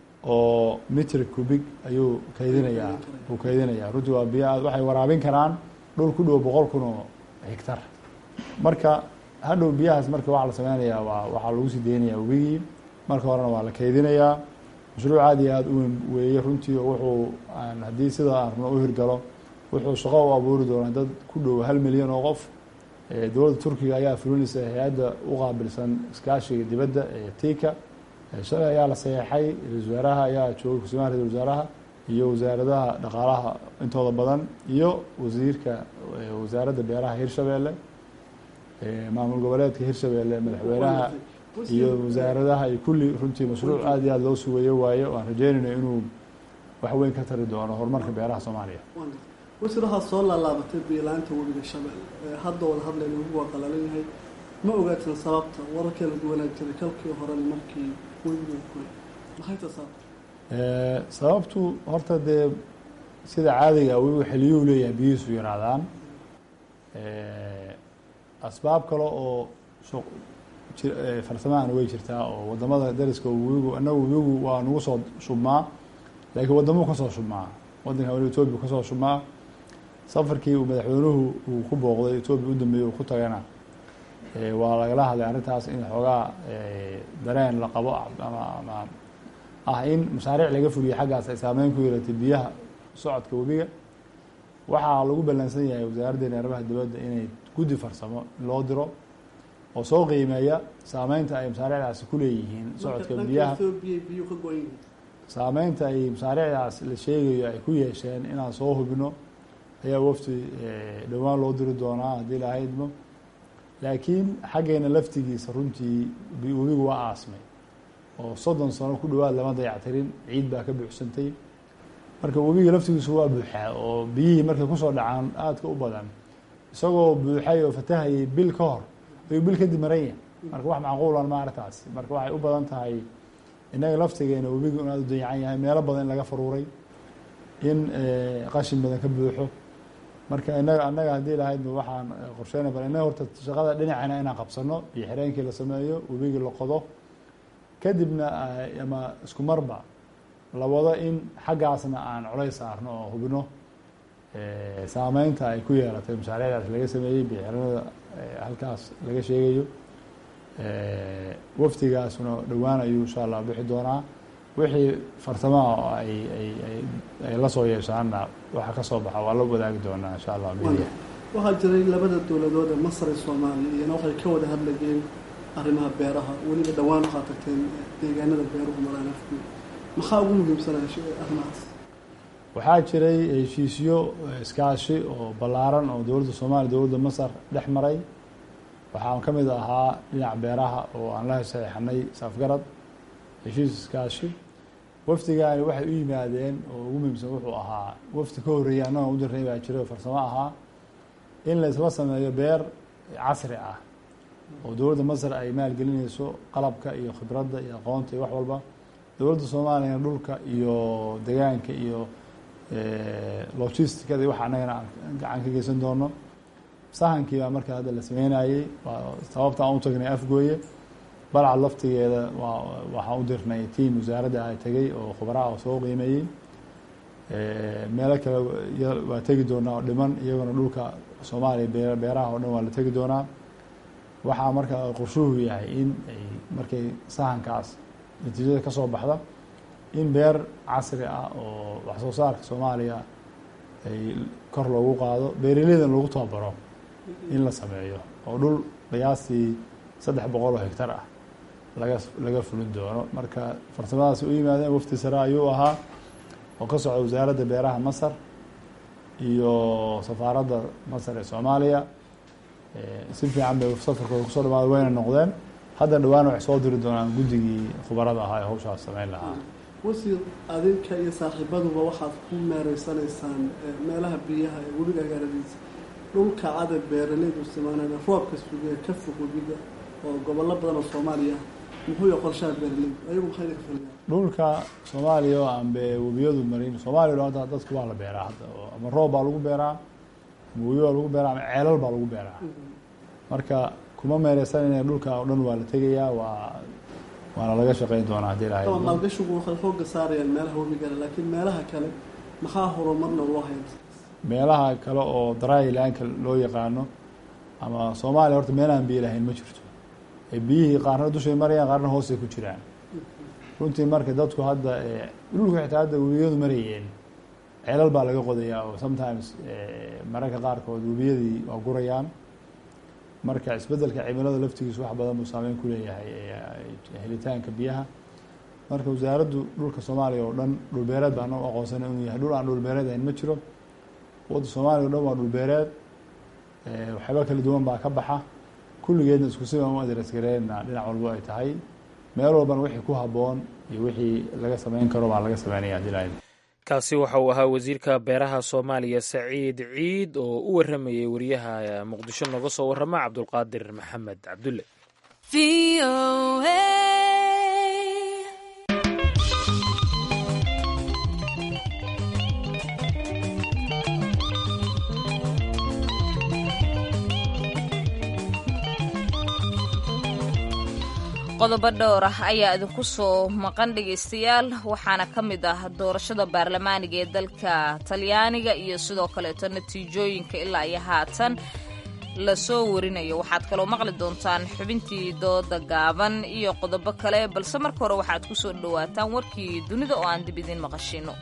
oo mitr kubig ayuu kaydinayaa uu kaydinayaa runtii waa biyo aad waxay waraabin karaan dhul ku dhow boqol kun oo higtar marka hadhow biyahaas marka waxaa la sameynayaa waa waxaa lagu sii deynayaa webigii marka horena waa la kaydinayaa mashruuc aad iyo aada u weyn weeye runtii oo wuxuu aan haddii sida aan rabno u hirgalo wuxuu shaqo u abuuri doonaa dad ku dhow hal milyan oo qof dowladda turkiga ayaa fulinaysa hay-adda u qaabilsan iskaashiga dibadda ee tika shalay ayaa la saxeexay ra-isul wasaaraha ayaa joogay kusimaha ra-isul wasaaraha iyo wasaaradaha dhaqaalaha intooda badan iyo wasiirka wasaaradda beeraha hirshabeelle maamul goboleedka hirshabeelle madaxweynaha iyo wasaaradaha iyo kulli runtii mashruuc aad iyo aad loo sugayo waaye o aan rajeynayno inuu wax weyn ka tari doono horumarka beeraha soomaaliya wasiir waxaad soo laalaabatay biilaanta webiga shabeelle hadda wada hadlayna webigu waa qalalan yahay ma ogaatin sababta wararkee la duwanaa jiray kalkii horena markii webigu kuy maxay ta sababta sababtu horta dee sida caadiga webigu xiliyuu leeyahay biyihiisu yaraadaan asbaab kale oo farsamahana way jirtaa oo wadamada dariska webigu anagu webigu waa nagu soo shubmaa laakiin wadamuu kasoo shubmaa wadanka wali etoobiya kasoo shubmaa safarkii uu madaxweynuhu uu ku booqday etoobiya u dambeeyey uu ku tagana waa lagala hadlay arrintaas in xoogaa dareen la qabo ama ama ah in mashaariic laga fuliyo xaggaas ay saameyn ku yeelatay biyaha socodka webiga waxaa lagu ballansan yahay wasaaraddeena arrimaha dibadda inay guddi farsamo loo diro oo soo qiimeeya saameynta ay mashaariicdaasi ku leeyihiin socodka biyaha saameynta ay mashaariicdaas la sheegayo ay ku yeesheen inaan soo hubino ayaa wafti dhowaan loo diri doonaa haddii la haydmo laakiin xaggeena laftigiisa runtii webigu waa aasmay oo soddon sano ku dhowaad lama dayactirin ciid baa ka buuxsantay marka webiga laftigiisu waa buuxaa oo biyihii markay kusoo dhacaan aadka u badan isagoo buuxay oo fatahayay bil ka hor ayuu bil kadib maran yahay marka wax macquulan ma arrintaas marka waxay u badan tahay innaga laftigeena webigu in aad u dayacan yahay meelo badan in laga faruuray in qashin badan ka buuxo marka inaga annaga haddii lahaydba waxaan qorsheynay bal innaga horta shaqada dhinacana inaan qabsano iyo xireenkii la sameeyo webigii la qodo kadibna ama isku marba la wado in xaggaasna aan colays saarno oo hubino saameynta ay ku yeelatay mashaariicdaas laga sameeyey bixiranada halkaas laga sheegayo wafdigaasuna dhowaan ayuu insha allah bixi doonaa wixii farsamaha oo ay ay ay la soo yeeshaanna waxa ka soo baxa waa la wadaagi doonaa insha allah media waxaa jiray labada dowladood ee masar iyo soomaaliya iyana waxay ka wada hadlayeen arrimaha beeraha weliba dhowaan waxaa tagteen deegaanada beeruhu maraan afku maxaa ugu muhiimsanaya arrimahaas waxaa jiray heshiisyo iskaashi oo ballaaran oo dowladda soomaaliya dowladda masar dhex maray waxaan ka mid ahaa dhinaca beeraha oo aan la saxeixanay saafgarad heshiis iskaashi wafdigaani waxay u yimaadeen oo ugu muhiimsan wuxuu ahaa wafdi ka horreeyay annaga u dirnay baa jiray oo farsamo ahaa in la isla sameeyo beer casri ah oo dowladda masar ay maalgelinayso qalabka iyo khibradda iyo aqoonta iyo wax walba dowladda soomaaliyana dhulka iyo degaanka iyo logisticada waxa annagana aan gacan ka geysan doono sahankii baa marka hadda la sameynayey sababta aan u tagnay afgooye balcad laftigeeda waa waxaan u dirnay tiam wasaaradda ah tegey oo khubaraha oo soo qiimeeyey meelo kale waa tegi doonaa oo dhiman iyagona dhulka soomaaliya beeraha oo dhan waa la tegi doonaa waxaa marka qorshuhu yahay in ay markay sahankaas natiijada ka soo baxda in beer casri ah oo wax soo saarka soomaaliya ay kor loogu qaado beeraleydan lagu tababaro in la sameeyo oo dhul qiyaastii saddex boqol oo hegtar ah laga laga fulin doono marka farsamadaasi u yimaadeen wafdi sare ayuu ahaa oo ka socda wasaaradda beeraha masar iyo safaaradda masar ee soomaaliya si fiican bay safarkooda kusoo dhamaada wayna noqdeen hadda dhawaan waxay soo diri doonaan guddigii khubarada ahaa ee hawshaas sameyn lahaa wasiir adinka iyo saaxiibaduba waxaad ku meereysanaysaan meelaha biyaha ee weliga agaaradiisa dhulka cadad beeraleydu isticmaalaan roobka sugee ka fog webiga oo gobollo badan oo soomaaliya muxuu yahay qorshaha beeraleydu ayagu maxay idinka filayaan dhulka soomaaliya oo aan be webiyadu marin soomaaliya o hadda dadku waa la beeraa hadda oo ama roob baa lagu beeraa ama webi baa lagu beeraa ama ceelal baa lagu beeraa marka kuma meereysanayna dhulka oo dhan waa la tegayaa waa waana laga shaqeyn doonaa haddii ilahay ama maalgashigu waxay xooga saarayaan meelaha webigale laakiin meelaha kale maxaa horumarna loo haya meelaha kale oo drylandka loo yaqaano ama soomaaliya horta meelaan biyo lahayn ma jirto ee biyihii qaarna dushay marayaan qaarna hoosay ku jiraan runtii marka dadku hadda dhulka xitaa hadda webiyadu marayeen ceelal baa laga qodayaa oo sometimes mararka qaarkood webiyadii waa gurayaan marka isbeddelka cimilada laftigiisu wax badan buu saameyn ku leeyahay helitaanka biyaha marka wasaaraddu dhulka soomaaliya oo dhan dhulbeereed baan u aqoonsana inuu yahay dhul aan dhulbeereed ahayn ma jiro wadda soomaaliya o dhan waa dhulbeereed waxyaaba kala duwan baa ka baxa kulligeedna isku si baan u adresgareena dhinac walbo ay tahay meel walbana wixii ku habboon iyo wixii laga sameyn karo baa laga sameynaya hadii lahayd kaasi waxa uu ahaa wasiirka beeraha soomaaliya saciid ciid oo u waramayay wariyaha muqdisho nooga soo warama cabdulqaadir maxamed cabdulle qodobo dhowr ah ayaa idinku soo maqan dhegaystayaal waxaana ka mid ah doorashada baarlamaaniga ee dalka talyaaniga iyo sidoo kaleeto natiijooyinka ilaa iyo haatan lasoo warinayo waxaad kaloo maqli doontaan xubintii dooda gaaban iyo qodobo kale balse marka hore waxaad ku soo dhowaataan warkii dunida oo aan dib idiin maqashino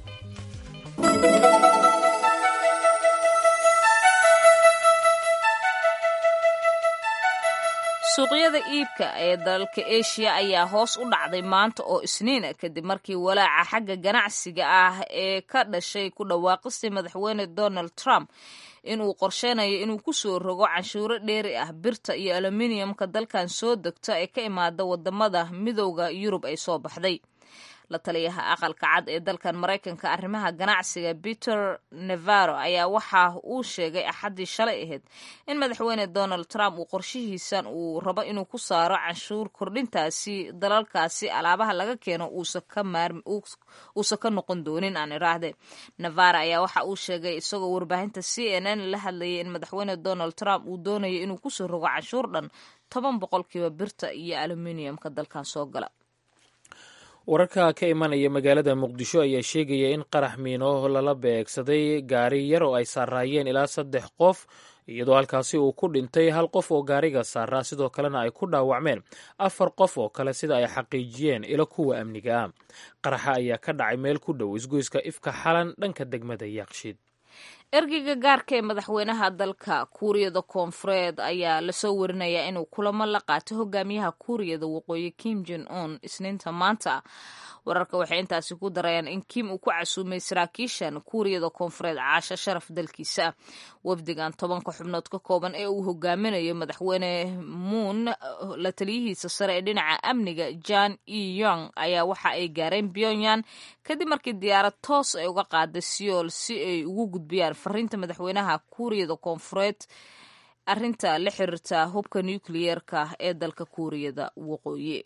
suuqyada iibka ee dalalka eshiya ayaa hoos u dhacday maanta oo isniina kadib markii walaaca xagga ganacsiga ah ee ka dhashay ku dhawaaqistii madaxweyne donald trump inuu qorsheynayo inuu kusoo rogo canshuuro dheeri ah birta iyo aluminiyamka dalkan soo degta ee ka imaada wadamada midowda yurub ay soo baxday la taliyaha aqalka cad ee dalkan maraykanka arrimaha ganacsiga peter nevaro ayaa waxa uu sheegay axaddii shalay ahayd in madaxweyne donald trump uu qorshihiisan uu rabo inuu ku saaro canshuur kordhintaasi dalalkaasi alaabaha laga keeno uusan ka noqon doonin aan iraahde nevaro ayaa waxa uu sheegay isagoo warbaahinta c n n la hadlayay in madaxweyne donald trump uu doonayo inuu kusoo rogo canshuur dhan toban boqolkiiba birta iyo aluminiyamka dalkan soo gala wararka ka imanaya magaalada muqdisho ayaa sheegaya in qarax miino lala beegsaday gaari yar oo ay saaraayeen ilaa saddex qof iyadoo halkaasi uu ku dhintay hal qof oo gaariga saaraa sidoo kalena ay ku dhaawacmeen afar qof oo kale sida ay xaqiijiyeen ilo kuwa amniga ah qaraxa ayaa ka dhacay meel ku dhow isgoyska ifka xalan dhanka degmada yaaqshiid ergeyga gaarka ee madaxweynaha dalka kuuriyada koonfureed ayaa lasoo warinayaa inuu kulamo la qaatay hogaamiyaha kuuriyada waqooyi kim jon un isniinta maanta wararka waxay intaasi ku darayaan in kim uu ku casuumay saraakiishan kuuriyada koonfureed caasho sharaf dalkiisa wafdigan tobanka xubnood ka kooban ee uu hogaaminayo madaxweyne muun la taliyihiisa sare ee dhinaca amniga jan e yong ayaa waxa ay gaareen pyongyang kadib markii diyaarad toos ay uga qaaday siyool si ay ugu gudbiyaan fariinta madaxweynaha kuuriyada koonfureed arinta la xiriirta hubka nukliyeerka ee dalka kuuriyada waqooyi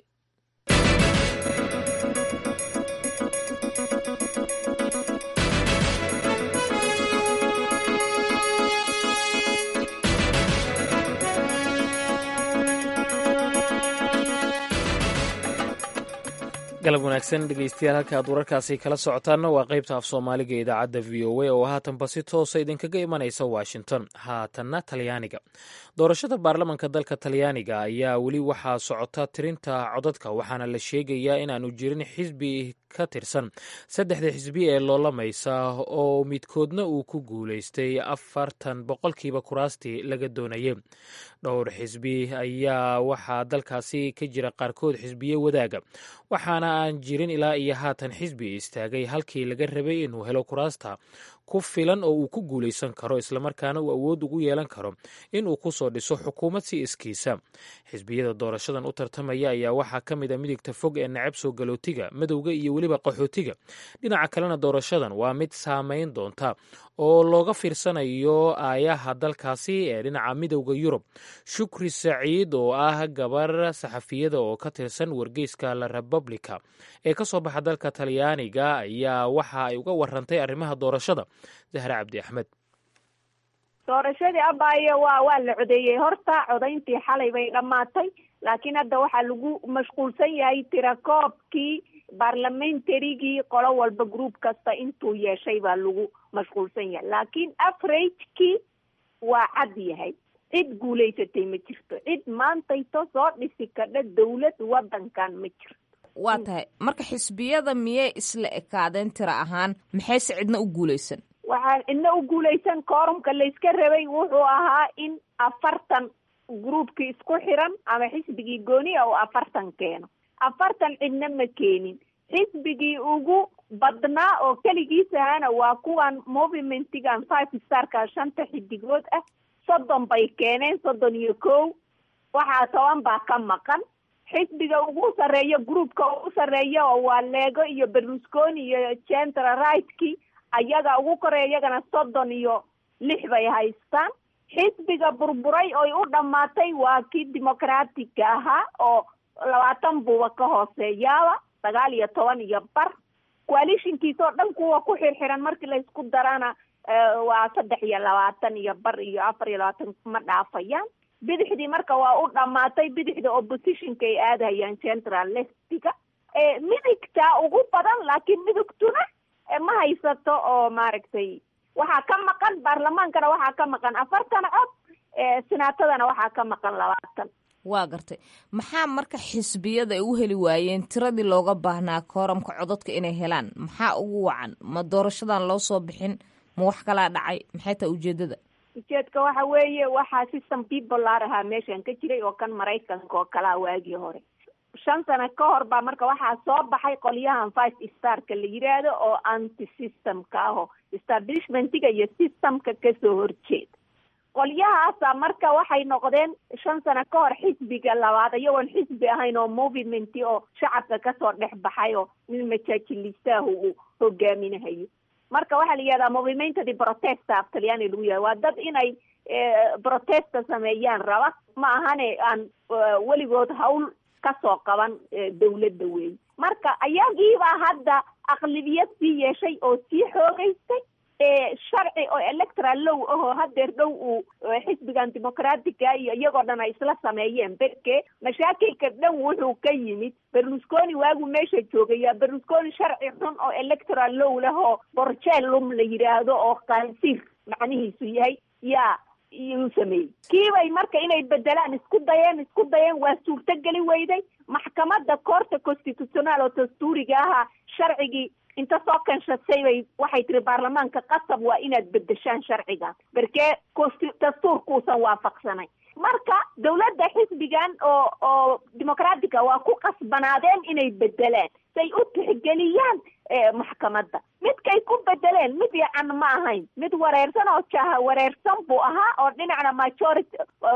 galab wanaagsan dhegeystayaal halka aad wararkaasi kala socotaanna waa qaybta af soomaaliga ee idaacadda v o a oo haatanba si toosa idinkaga imanaysa washington haatanna talyaaniga doorashada baarlamanka dalka talyaaniga ayaa weli waxaa socota tirinta codadka waxaana la sheegayaa inaanu jirin xisbi ka tirsan saddexda xisbi ee loolamaysa oo midkoodna uu ku guulaystay afartan boqolkiiba kuraastii laga doonayay dhowr xisbi ayaa waxaa dalkaasi ka jira qaarkood xisbiye wadaaga waxaana aan jirin ilaa iyo haatan xisbi istaagay halkii laga rabay inuu helo kuraasta ku filan oo uu ku guulaysan karo islamarkaana uu awood ugu yeelan karo inuu ku soo dhiso xukuumad si iskiisa xisbiyada doorashadan u tartamaya ayaa waxaa ka mid a midigta fog ee nacab soo galootiga madowga iyo weliba qaxootiga dhinaca kalena doorashadan waa mid saameyn doonta oo looga fiirsanayo aayaha dalkaasi ee dhinaca midowda yurub shukri saciid oo ah gabar saxafiyada oo ka tirsan wargeyska la republica ee ka soo baxa dalka talyaaniga ayaa waxa ay uga warantay arrimaha doorashada zahra cabdi axmed doorashadii abaayo waa waa la codeeyey horta codayntii xalay bay dhammaatay laakiin hadda waxaa lagu mashquulsan yahay tirakoobkii barlamentarygii qolo walba group kasta intuu yeeshay baa lagu mashquulsan yahay laakiin averagekii waa cad yahay cid guulaysatay ma jirto cid maantayto soo dhisi kadha dawlad wadankan ma jirto waa tahay marka xisbiyada miyay isla ekaadeen tira ahaan maxayse cidna u guulaysan waxaa cidna u guulaysan koorumka layska rabay wuxuu ahaa in afartan groupkii isku xiran ama xisbigii gooniya oo afartan keeno afartan cidna ma keenin xisbigii ugu badnaa oo keligiis ahana waa kuwan movimentigan five starka shanta xidigood ah soddon bay keeneen soddon iyo kow waxaa toban baa ka maqan xisbiga ugu sarreeya groupka ugu sarreeya oo waa leego iyo berlusconi iyo central rightki ayaga ugu koreya iyagana soddon iyo lix bay haystaan xisbiga burburay oy u dhammaatay waa kii democratica ahaa oo labaatan buuba ka hooseeyaaba sagaal iyo toban iyo bar coalitionkiisa oo dhan kuwa ku xirxiran markii laysku darana waa saddex iyo labaatan iyo bar iyo afar iyo labaatan ma dhaafayaan bidixdii marka waa u dhamaatay bidixda oppositionka ay aadahayaan central leftiga midigta ugu badan laakiin midigtuna ma haysato oo maaragtay waxaa ka maqan baarlamaankana waxaa ka maqan afartan cod senaatadana waxaa ka maqan labaatan waa gartay maxaa marka xisbiyada ay u heli waayeen tiradii looga baahnaa kooramka codadka inay helaan maxaa ugu wacan ma doorashadan loo soo bixin ma wax kalaa dhacay maxay tahay ujeedada ujeedka waxa weeye waxaa system bipolar ahaa meeshan ka jiray oo kan maraykanka oo kalaa waagii hore shan sano ka hor baa marka waxaa soo baxay qolyahan five starka la yiraahdo oo anti systemka aho establishmentiga iyo systemka kasoo horjeeda qolyahaasa marka waxay noqdeen shan sano ka hor xisbiga labaad iyagoon xisbi ahayn oo movement oo shacabka kasoo dhex baxay oo mid majaajilistahu uu hogaaminahayo marka waxaa la yihahdaa movimento di protesta af talyaani lagu yahay waa dad inay protesta sameeyaan raba ma ahane aan weligood hawl kasoo qaban dawladda weey marka ayagiibaa hadda aqlibiyad sii yeeshay oo sii xoogeystay sharci oo electoral low ahoo hadeer dhow uu xisbigan dimucratica iyo iyagoo dhan ay isla sameeyeen berke mashaakilka dhan wuxuu ka yimid berlusconi waagu meesha joogaya berlusconi sharci xun oo electoral low leh oo borjelum la yidhaahdo oo qaansiir macnihiisu yahay yaa iyuu sameeyey kiibay marka inay bedelaan isku dayeen isku dayeen waa suurtogeli weyday maxkamadda koorta constitutional oo dastuuriga ahaa sharcigii inta soo kanshatay bay waxay tiri baarlamaanka qasab waa inaad bedeshaan sharcigan berkee dastuurkuusan waafaqsanay marka dawladda xisbigan oo oo dimucratica waa ku qasbanaadeen inay bedelaan say u tixgeliyaan maxkamadda midkay ku bedeleen mid yacan ma ahayn mid wareersan oo jaha wareersan buu ahaa oo dhinacna majority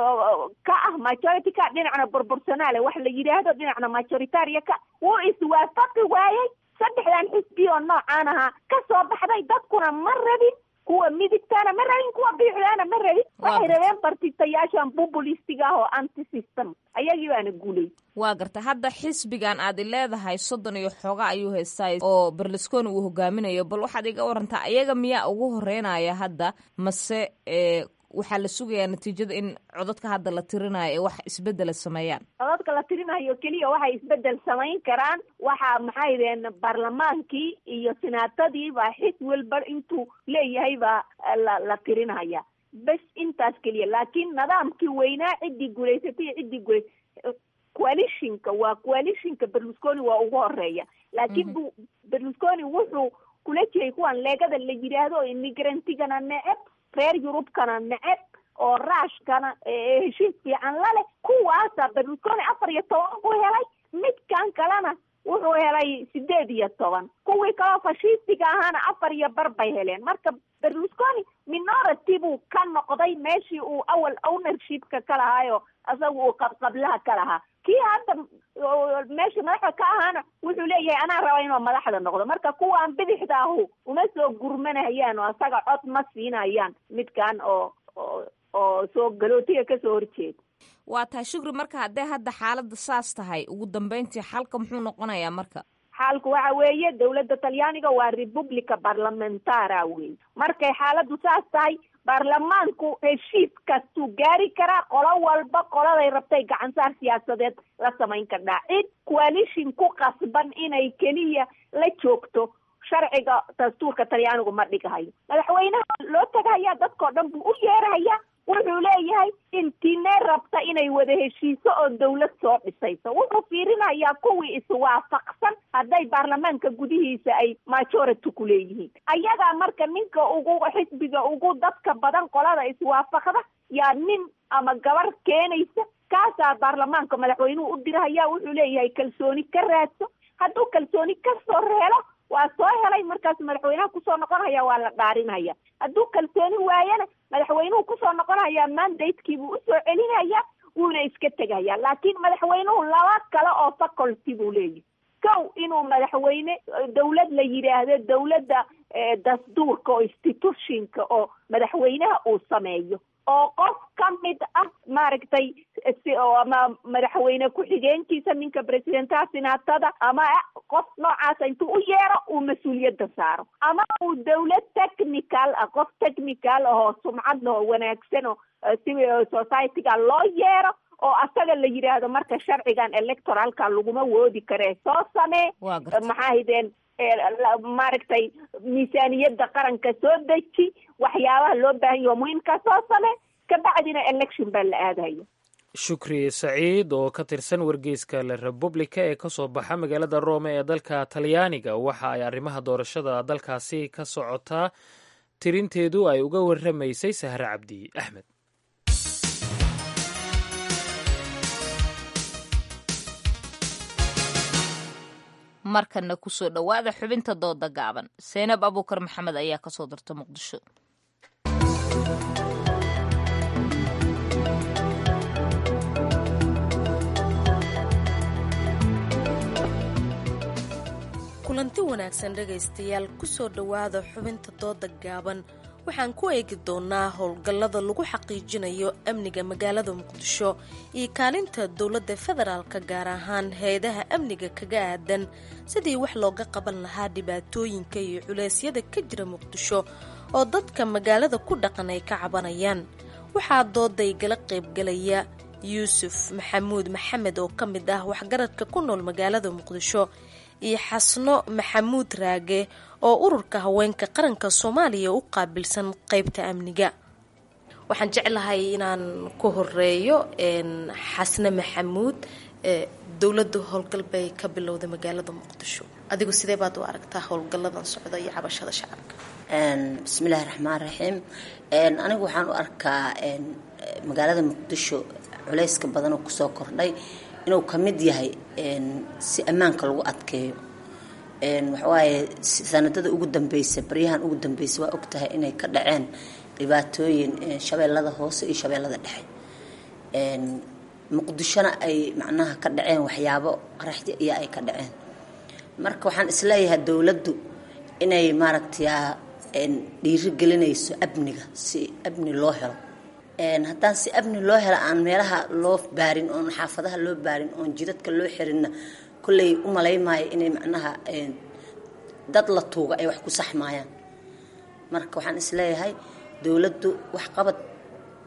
ka ah majority ka dhinacna proportionale wax la yidhaahdo dhinacna majoritaria ka wuu iswaafaqi waayey saddexdan xisbi oo noocaan ahaa ka soo baxday dadkuna ma rabin kuwa midigtaana ma rabin kuwa biixdaana ma rabin waxay rabeen bartitayaashan populistiga ah oo anti system ayagii baana guulay waa garta hadda xisbigan aad leedahay soddon iyo xooga ayuu haystaa oo berlusconi uu hogaaminayo bal waxaad iga warantaa ayaga miyaa ugu horeynaya hadda mase waxaa la sugayaa natiijada in codadka hadda la tirinayo ee wax isbedela sameeyaan codadka la tirinayo keliya waxay isbedel samayn karaan waxa maxay deen baarlamaankii iyo sinaatadii baa xis walba intuu leeyahay baa la la tirinaya bes intaas keliya laakiin nidaamkii weynaa ciddii guulaysatay iyo ciddii guulays coalitionka waa coalitionka berlusconi waa ugu horeeya laakiin bu berlusconi wuxuu kula jiray kuwan leegada la yidhaahdo immigrantigana neceb reer yurubkana neceb oo raashkana heshiis fiican la leh kuwaasa berlusconi afar iyo toban buu helay midkan kalena wuxuu helay sideed iyo toban kuwii kaloo fashistiga ahaana afar iyo bar bay heleen marka berlusconi minority buu ka noqday meeshii uu awal ownershipka ka lahaayo isaga uu qabqablaha ka lahaa kii hadda meesha madaxda ka ahaana wuxuu leeyahay anaa raba inuu madaxda noqdo marka kuwaan bidixda ahu uma soo gurmanayaan oo isaga cod ma siinayaan midkan oo oo soo galootiga kasoo horjeeda waa tahay shukri marka haddee hadda xaaladda saas tahay ugu dambeyntii xalka muxuu noqonayaa marka xaalku waxa weeye dawladda talyaaniga waa republica barlamentara wey markay xaaladdu saas tahay baarlamaanku heshiis kastuu gaari karaa qolo walba qoladay rabtay gacansaar siyaasadeed la samayn kardhaa cid coalition ku qasban inay keliya la joogto sharciga dastuurka talyaanigu ma dhigahayo madaxweynaha loo tagahayaa dadkao dhan buu u yeerhayaa wuxuu leeyahay intiinee rabta inay wada heshiiso oo dawlad soo dhisayso wuxuu fiirinayaa kuwii iswaafaqsan hadday baarlamaanka gudihiisa ay majority ku leeyihiin ayagaa marka ninka ugu xisbiga ugu dadka badan qolada iswaafaqda yaa nin ama gabar keenaysa kaasaa baarlamaanka madaxweynuhu u dirahaya wuxuu leeyahay kalsooni ka raadso hadduu kalsooni kasoo helo waa soo helay markaas madaxweynaha kusoo noqonaya waa la dhaarinaya hadduu kalsooni waayana madaxweynuhu kusoo noqonaya mandatekiibuu usoo celinaya wuuna iska tegaya laakiin madaxweynuhu laba kale oo faculty buu leeyahy kow inuu madaxweyne dawlad la yidhaahdo dawladda dastuurka oo institutionka oo madaxweynaha uu sameeyo oo qof ka mid ah maaragtay ama madaxweyne ku-xigeenkiisa ninka presidentaha sinaatada ama qof noocaasa intuu u yeero uu mas-uuliyadda saaro ama uu dawlad technical ah qof technical ahoo sumcad oo wanaagsan oo civil society-ga loo yeero oo asaga la yidhaahdo marka sharcigan electoralka laguma woodi karee soo samee maxaa hideen maaragtay miisaaniyadda qaranka soo deji waxyaabaha loo baahan yaho muhiimkaa soo same kabacdina election baa la aadaya shukri saciid oo ka tirsan wargeyska la republica ee kasoo baxa magaalada rome ee dalka talyaaniga waxa ay arrimaha doorashada dalkaasi ka socotaa tirinteedu ay uga waramaysay sahre cabdi axmed markana kusoo dhowaada xubinta dooda gaaban seenab abuukar maxamed ayaa kasoo darta muqdisho kulanti wanaagsan dhegaystayaal kusoo dhowaada xubinta dooda gaaban waxaan ku eegi doonaa howlgallada lagu xaqiijinayo amniga magaalada muqdisho iyo kaalinta dowladda federaalka gaar ahaan hay-adaha amniga kaga aadan sidii wax looga qaban lahaa dhibaatooyinka iyo culeysyada ka jira muqdisho oo dadka magaalada ku dhaqan ay ka cabanayaan waxaa dooday gala qaybgalaya yuusuf maxamuud maxamed oo ka mid ah waxgaradka ku nool magaalada muqdisho iyo xasno maxamuud raage oo ururka haweenka qaranka soomaaliya u qaabilsan qeybta amniga waxaan jeclahay inaan ku horeeyo xasne maxamuud dowladda howlgal bay ka bilowday magaalada muqdisho adigu sidee baad u aragtaa howlgalladan socda iyo cabashada shacabka bismillaahi raxmaan raxiim anigu waxaan u arkaa magaalada muqdisho culeyska badanoo kusoo kordhay inuu ka mid yahay si ammaanka lagu adkeeyo waxawaaye sanadada ugu dambeysa baryahan ugu dambeysa waa ogtahay inay ka dhaceen dhibaatooyin shabeellada hoose iyo shabeellada dhexe muqdishona ay macnaha ka dhaceen waxyaabo qaraxdi iyo ay ka dhaceen marka waxaan isleeyahay dowladdu inay maaragtay dhiiri gelinayso amniga si amni loo helo haddaan si amni loo helo aan meelaha loo baarin oon xaafadaha loo baarin oon jidadka loo xirinna kolley u malaymaayo inay macnaha dad la tuuga ay wax ku saxmaayaan marka waxaan isleeyahay dowladdu waxqabad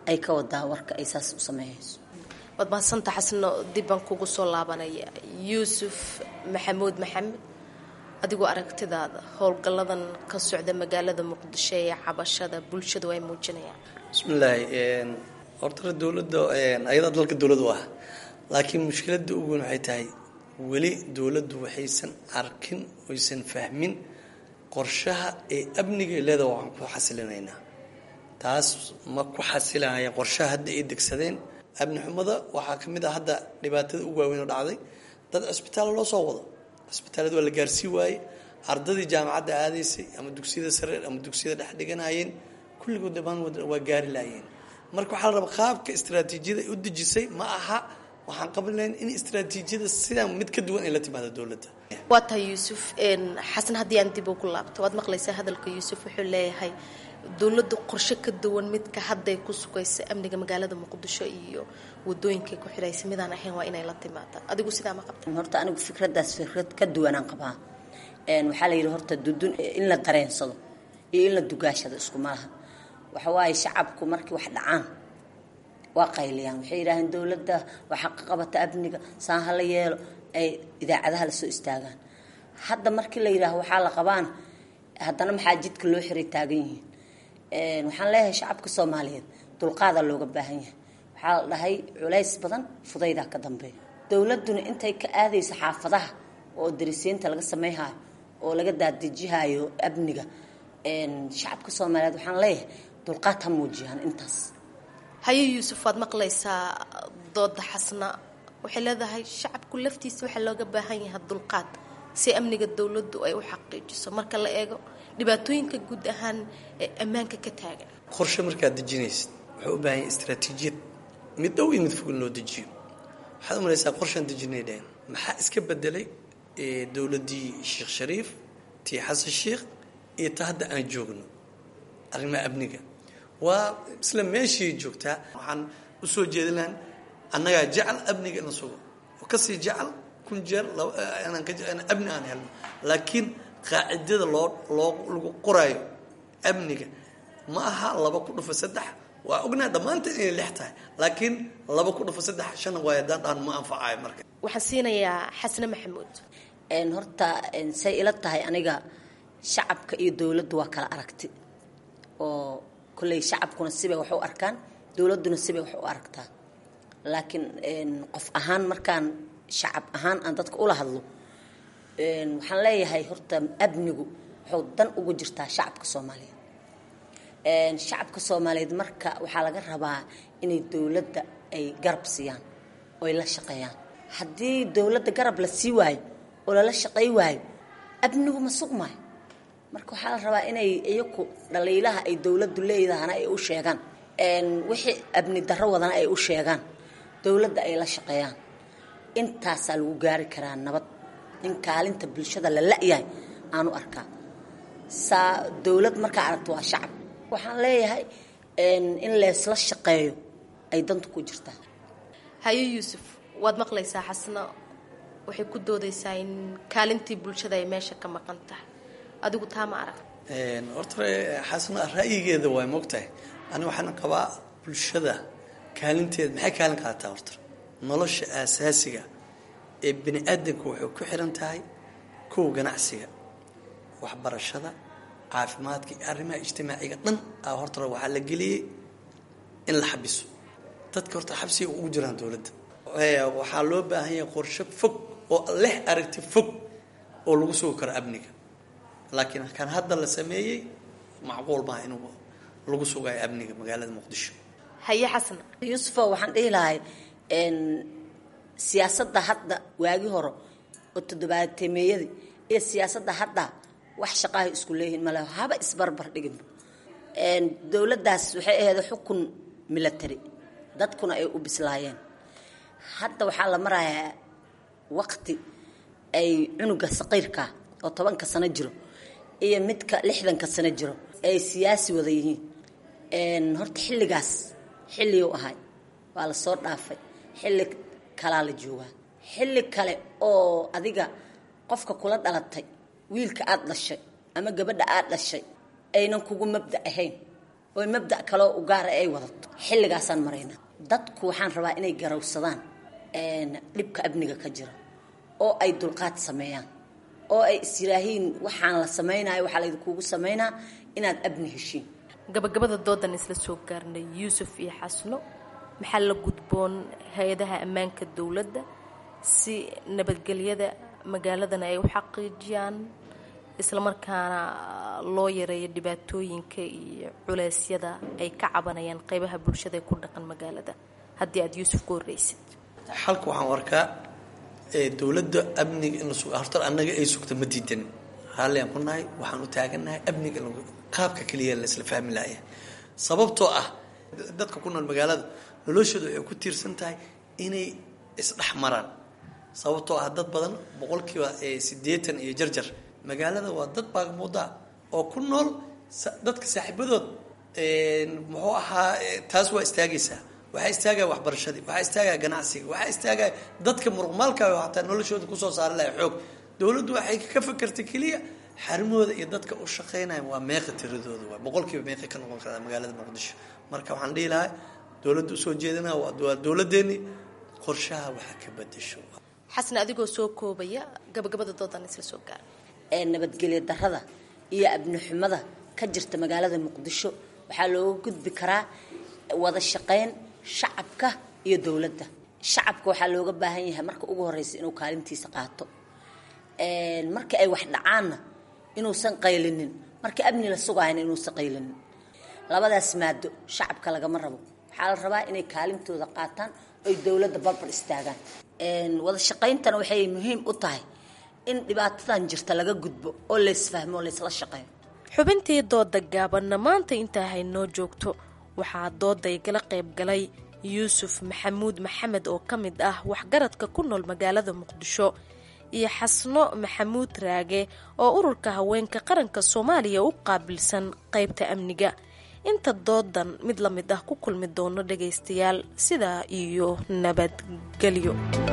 ay ka wadaa warka ay saas u sameeyeyso waad mahadsanta xasno dibbaan kugu soo laabanaya yuusuf maxamuud maxamed adigoo aragtidaada howlgalladan ka socda magaalada muqdisho ee cabashada bulshadu ay muujinayaan bismillaahi horta dowladda ayadaa dalka dowlad u ah laakiin mushkiladda ugu weyn waxay tahay weli dowladdu waxaysan arkin oysan fahmin qorshaha ee amniga leedaha waxaan ku xasilinaynaa taas ma ku xasilinaya qorshaha hadda ay degsadeen amni xumada waxaa ka mid ah hadda dhibaatada ugu waaweyn oo dhacday dad cisbitaal loo soo wado cisbitaalada waa la gaarsii waaye ardadii jaamacadda aadaysay ama dugsiyada sare ama dugsiyada dhex dhiganayeen kulligood dhamaan waa gaari laayeen marka waxaa la rabaa qaabka istaraatiijiyada ay u dejisay ma aha waxaan qaban lahayn in istaraatiijiyada sidaan mid ka duwan ay la timaado dowladda waa tahay yuusuf xasan haddii aan dib ugu laabto waad maqlaysaa hadalka yuusuf wuxuu leeyahay dowladda qorshe ka duwan midka hadday ku sugaysa amniga magaalada muqdisho iyo wadooyinkay ku xidhaysa midaan ahayn waa inay la timaada adigu sidaa ma qabta horta anigu fikradaas fikrad ka duwanaan qabaa waxaa la yidhi horta dudun in la dareensado iyo in la dugaashado isku malaha waxa waaye shacabku markii wax dhacaan waa qayliyaan waxay yidhaaheen dowladda waxaa ka qabata amniga saan hala yeelo ay idaacadaha lasoo istaagaan hadda markii la yidhaaho waxaa la qabaan haddana maxaa jidka loo xiray taagan yihiin waxaan leeyahay shacabka soomaaliyeed dulqaadaa looga baahan yahay waxaa la dhahay culays badan fudaydaa ka dambeeya dowladduna intay ka aadayso xaafadaha oo darisiinta laga sameyhayo oo laga daadejihaayo amniga shacabka soomaaliyeed waxaan leeyahay dulqaad ha muujiyaan intaas haye yuusuf waad maqlaysaa dooda xasna waxay leedahay shacabku laftiisa waxaa looga baahan yahay dulqaad si amniga dowladdu ay u xaqiijiso marka la eego dhibaatooyinka guud ahaan ee ammaanka ka taagan qorshe markaad dejinaysid wuxuu u baahan yahay istaraatiijiyad mid dhow iyo mid fog in loo dejiyo waxaad u malaysaa qorshaan dejinay dhehen maxaa iska bedelay dowladdii sheekh shariif tii xasan sheikh iyo ta hadda aan joogno arrimaha amniga waa isla meeshii joogtaa waxaan usoo jeedin lahan annagaa jecel amniga ina sugo oo kasii jecel kun jeer amni aan helno laakiin qaacidada loo loo lagu qoraayo amniga ma aha laba ku dhufa saddex waa ognaa dhammaanteen inay lix tahay laakiin laba ku dhufa saddex shan waay haddaan dhahan ma anfacayo marka waxaan siinayaa xasne maxamuud horta say ila tahay aniga shacabka iyo dowladdu waa kala aragti oo kolley shacabkuna sibay wax u arkaan dowladduna sibay wax u aragtaa laakiin qof ahaan markaan shacab ahaan aan dadka ula hadlo waxaan leeyahay horta amnigu wuxuu dan ugu jirtaa shacabka soomaaliyeed shacabka soomaaliyeed marka waxaa laga rabaa inay dowladda ay garab siiyaan oo ay la shaqeeyaan haddii dowladda garab la sii waayo oo lala shaqey waayo amnigu ma sugmaayo marka waxaa la rabaa inay iyaku dhaliilaha ay dowladdu leedahana ay u sheegaan wixii amni darro wadana ay u sheegaan dowladda ay la shaqeeyaan intaasaa lagu gaari karaa nabad in kaalinta bulshada la la-yahay aanu arkaa saa dowlad markaa aragto waa shacab waxaan leeyahay in leesla shaqeeyo ay danta ku jirtaa haye yuusuf waad maqlaysaa xasna waxay ku doodaysaa in kaalintii bulshada ay meesha ka maqan tahay adigu taa ma arag horta xasna ra'yigeeda waa mogtahay ani waxaan qabaa bulshada kaalinteeda maxay kaalin qaadataa horta nolosha aasaasiga ee bini aadamka waxay ku xiran tahay kow ganacsiga waxbarashada caafimaadka iyo arrimaha ijtimaaciga dhan a horta waxaa la geliyey in la xabiso dadka horta xabsiga ugu jiraan dowladda waxaa loo baahan yahay qorshe fog oo leh aragti fog oo lagu sugi karo amniga laakiin kan hadda la sameeyey macquul maaha inuu lagu sugayo amniga magaalada muqdisho haye xasan yuusufo waxaan dhihi lahay siyaasadda hadda waagi hore oo toddobaatemeeyadii iyo siyaasadda hadda wax shaqahay isku leeyihiin male haba isbarbar dhiginba dowladdaas waxay ahayd xukun milatary dadkuna ay u bislaayeen hadda waxaa la marayaa waqti ay cunuga saqiirka oo tobanka sano jiro iyo midka lixdanka sano jiro ay siyaasi wada yihiin horta xilligaas xilliguu ahay waa la soo dhaafay xilli kalaa la joogaa xilli kale oo adiga qofka kula dhalatay wiilka aada dhashay ama gabadha aada dhashay aynan kugu mabda ahayn oo mabda' kaloo u gaara ay wadato xilligaasaan maraynaa dadku waxaan rabaa inay garawsadaan dhibka amniga ka jira oo ay dulqaad sameeyaan oo ay isyiraahiin waxaan la samaynayo waxaa laydinkuugu samaynaa inaad amni heshiin gabagabada doodan isla soo gaarnay yuusuf iyo xasno maxaa la gudboon hay-adaha ammaanka dowladda si nabadgelyada magaaladan ay u xaqiijiyaan islamarkaana loo yareeyo dhibaatooyinka iyo culeysyada ay ka cabanayaan qeybaha bulshada ee ku dhaqan magaalada haddii aada yuusuf ku horreysid xalka waxaan arkaa dowladda amniga in la suga horta annaga ay sugta ma diidan raalli aan ku nahay waxaan u taagannahay amniga qaabka keliya laisla fahmi laaya sababtoo ah dadka ku nool magaalada noloshooda waxay ku tiirsan tahay inay isdhex maraan sababtoo ah dad badan boqolkiiba siddeetan iyo jarjar magaalada waa dad baagmuudaa oo ku nool dadka saaxiibadood muxuu ahaa taas waa istaagaysaa waxaa istaagaya waxbarashadii waxaa istaagaya ganacsiga waxaa istaagaya dadka muruqmaalka hataa noloshooda kusoo saari lahay xoog dowladdu waxay ka fakertay keliya xarimooda iyo dadka u shaqaynaya waa meeqa tiradooda waa boqolkiiba meeqa ka noqon karaa magaalada muqdisho marka waxaan dhihi lahaa dowladda usoo jeedinaa waa dowladeeni qorshaha waxa ka bedesho xasan adigoo soo koobaya gabagabada doodan isla soo gaara ee nabadgelyo darada iyo abni xumada ka jirta magaalada muqdisho waxaa looga gudbi karaa wada shaqayn shacabka iyo dowladda shacabka waxaa looga baahan yahay marka ugu horeysa inuu kaalintiisa qaato marka ay wax dhacaanna inuusan qaylinin marka amni la sugayna inuusan qaylinin labadaas maado shacabka lagama rabo waxaa la rabaa inay kaalintooda qaataan oy dowladda barbar istaagaan wada shaqayntana waxay muhiim u tahay in dhibaatadan jirta laga gudbo oo laysfahmo oo laysla shaqeeyo xubintii dooda gaabanna maanta intaa haynoo joogto waxaa dooda igala qayb galay yuusuf maxamuud maxamed oo ka mid ah waxgaradka ku nool magaalada muqdisho iyo xasno maxamuud raage oo ururka haweenka qaranka soomaaliya u qaabilsan qaybta amniga inta doodan mid la mid ah ku kulmi doono dhagaystayaal sidaa iyo nabadgelyo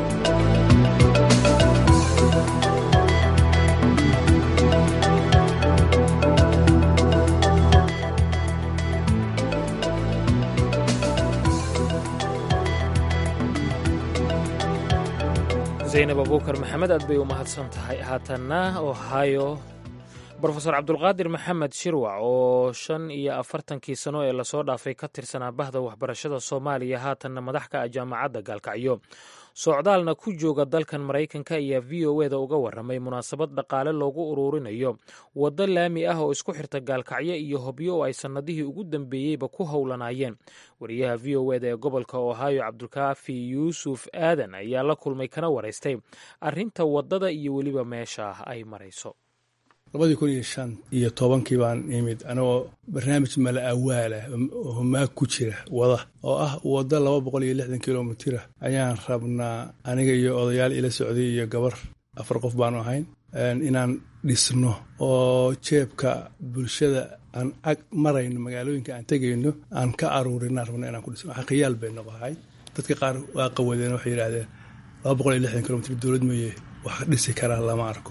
zaynab abuukar maxamed aad bay u mahadsan tahay haatanna ohio brofeor cabdulqaadir maxamed shirwac oo shan iyo afartankii sano ee lasoo dhaafay ka tirsanaa bahda waxbarashada soomaaliya haatanna madax ka ah jaamacadda gaalkacyo socdaalna ku jooga dalkan maraykanka ayaa v o eda uga waramay munaasabad dhaqaale loogu uruurinayo waddo laami ah oo isku xirta gaalkacyo iyo hobyo oo ay sannadihii ugu dambeeyeyba ku howlanaayeen wariyaha v o eda ee gobolka ohio cabdulkaafi yuusuf aadan ayaa la kulmay kana waraystay arrinta waddada iyo weliba meesha ay marayso labadii kun iyo shan iyo tobankii baan imid anagoo barnaamij mala awaalah oo homaag ku jira wada oo ah waddo laba boqol iyo lixdan kilomitira ayaan rabnaa aniga iyo odayaal ila socday iyo gabar afar qof baanu ahayn inaan dhisno oo jeebka bulshada aan ag marayno magaalooyinka aan tegayno aan ka aruurinaan rabno inaan ku dhisno waxa khiyaal bay noqohay dadka qaar waa qawadeen waxay yidhaahdeen laba boqol iyo lixdan kilomitr dowlad mooye wax dhisi karaa lama arko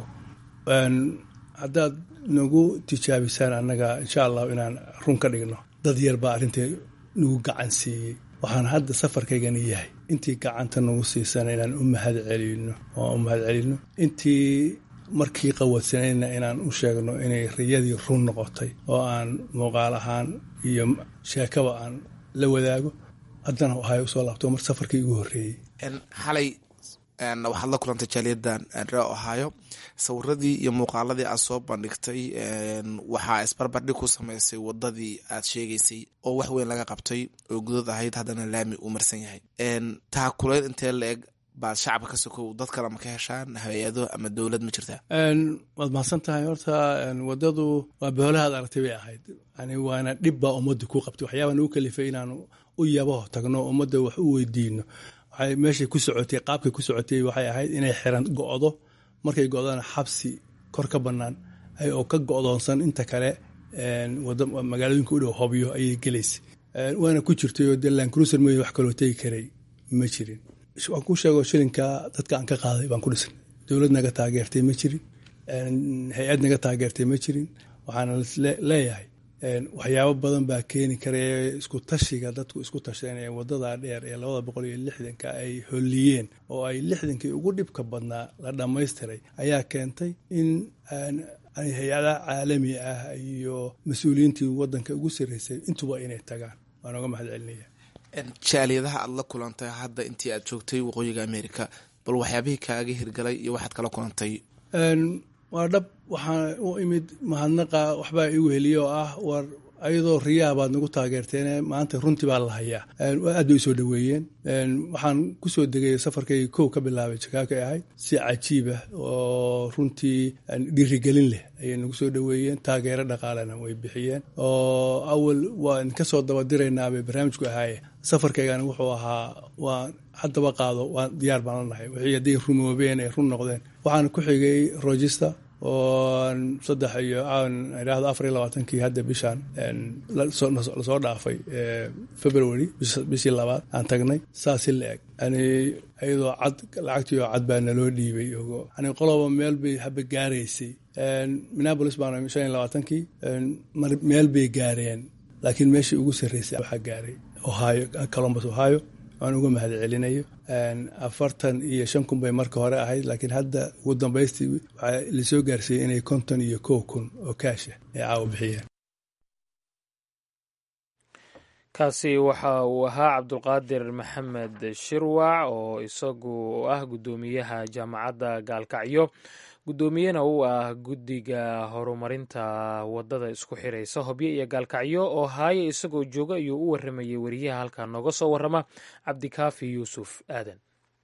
haddaad nagu tijaabisaan annaga insha allahu inaan run ka dhigno dad yar baa arrintai nagu gacan siiyey waxaan hadda safarkaygani yahay intii gacanta nagu siisana inaan u mahad celino oo u mahad celino intii markii qawadsanayna inaan u sheegno inay riyadii run noqotay oo aan muuqaal ahaan iyo sheekaba aan la wadaago haddana waxay usoo laabto mar safarkii igu horreeyey xalay waxaad la kulantay jaaliyadan ree ohio sawiradii iyo muuqaaladii aad soo bandhigtay waxaa isbarbardhig ku sameysay wadadii aad sheegaysay oo wax weyn laga qabtay oo gudad ahayd haddana laami uu marsan yahay taa kuleyn intee la eg baad shacabka ka sokow dad kale ma ka heshaan hay-ado ama dowlad ma jirtaa waad mahadsan tahay horta wadadu waa boolahaad aragtay bay ahayd yani waana dhib baa ummadda ku qabtay waxyaabaa nagu kalifay inaanu u yabaho tagno ummadda wax u weydiino waxay meeshay ku socotay qaabkay ku socotay waxay ahayd inay xiran go-do markay go-dana xabsi kor ka bannaan oo ka go-doonsan inta kale magaalooyinka u dhow hobyo ayay gelaysay waana ku jirtay oo delan cruiser mooye wax kaloo tegi karay ma jirin waan ku sheego shilinka dadka aan ka qaaday baan ku dhisan dowlad naga taageertay ma jirin hay-ad naga taageertay ma jirin waxaana leeyahay waxyaabo badan baa keeni karaya isku tashiga dadku isku tasheen ee wadada dheer ee labada boqol iyo lixdanka ay holliyeen oo ay lixdankii ugu dhibka badnaa la dhammaystiray ayaa keentay in hay-adaha caalami ah iyo mas-uuliyiintii wadanka ugu sarreysay intuba inay tagaan waan oga mahad celinaya jaaliyadaha aada la kulantay hadda intii aad joogtay waqooyiga america bal waxyaabihii kaaga hirgalay iyo waxaad kala kulantay waa dhab waxaan u imid mahadnaqa waxbaa igu heliya oo ah war ayadoo riyaha baad nagu taageerteen maanta runtii baa la hayaa aad bay usoo dhaweeyeen waxaan kusoo degay safarkayga kow ka bilaabay jakaaka ahayd si cajiib ah oo runtii dhiirigelin leh ayay nagu soo dhaweeyeen taageero dhaqaalena way bixiyeen oo awal waan kasoo dabadiraynaa bay barnaamijku ahaaye safarkaygana wuxuu ahaa waan haddaba qaado waan diyaar baan la nahay wixii hadday rumoobeen ay run noqdeen waxaan ku xigay rogister oo saddex iyo idhaahdo afar iyo labaatankii hadda bishaan lasoo dhaafay february bishii labaad aan tagnay saasi la eg yani iyadoo cad lacagtii oo cad baa naloo dhiibay yani qoloba meel bay haba gaaraysay minneapolis baan shan iyo labaatankii meel bay gaareen laakiin meeshii ugu sarreysay waxaa gaaray ohio columbus ohio aan uga mahad celinayo afartan iyo shan kun bay marka hore ahayd laakiin hadda ugu dambaystii waxaa lasoo gaarsiiyey inay konton iyo kow kun oo kaasha ay caawa bixiyeen kaasi waxa uu ahaa cabdulqaadir maxamed shirwac oo isagu ah guddoomiyaha jaamacadda gaalkacyo guddoomiyena uu ah guddiga horumarinta wadada isku xiraysa hobyo iyo gaalkacyo oo haaye isagoo jooga ayuu u waramayay weriyaha halkaa nooga soo warrama cabdikaafi yuusuf aadan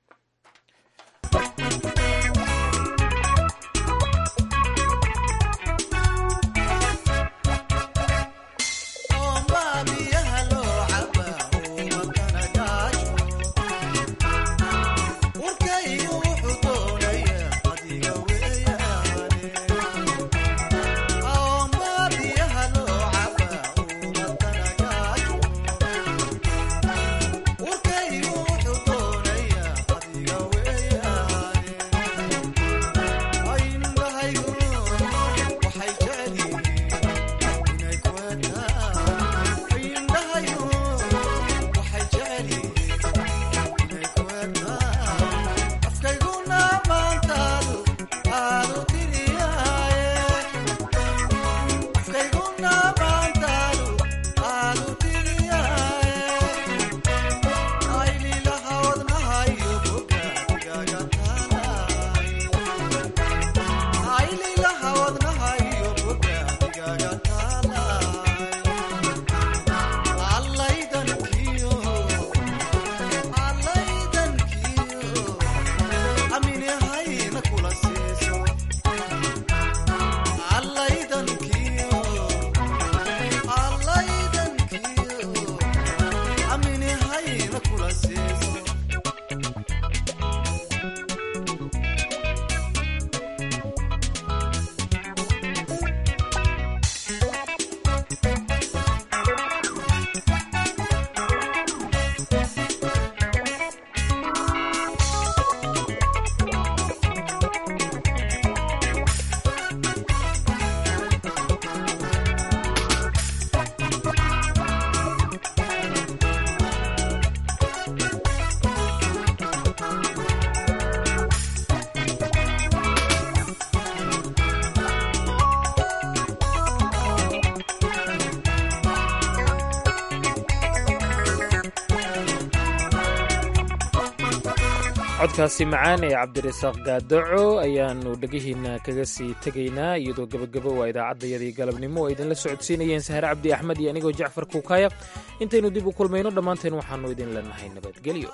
codkaasi macaan ee cabdirasaaq gaadaco ayaanu dhegihiina kaga sii tegaynaa iyadoo gebagabo waa idaacaddayadii galabnimo oo idinla socodsiinayeen sahare cabdi axmed iyo anigoo jacfar kuukaya intaynu dib u kulmayno dhammaanteen waxaannu idin leenahay nabadgelyo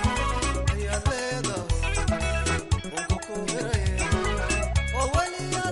Oh, well,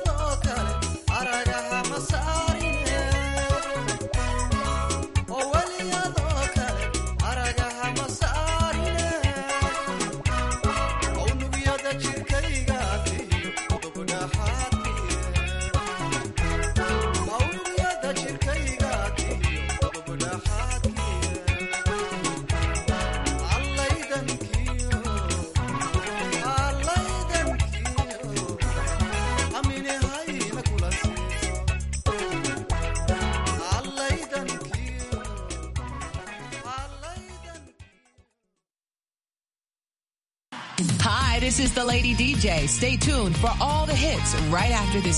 Hi, this is the Lady DJ. Stay tuned for all the hits right after this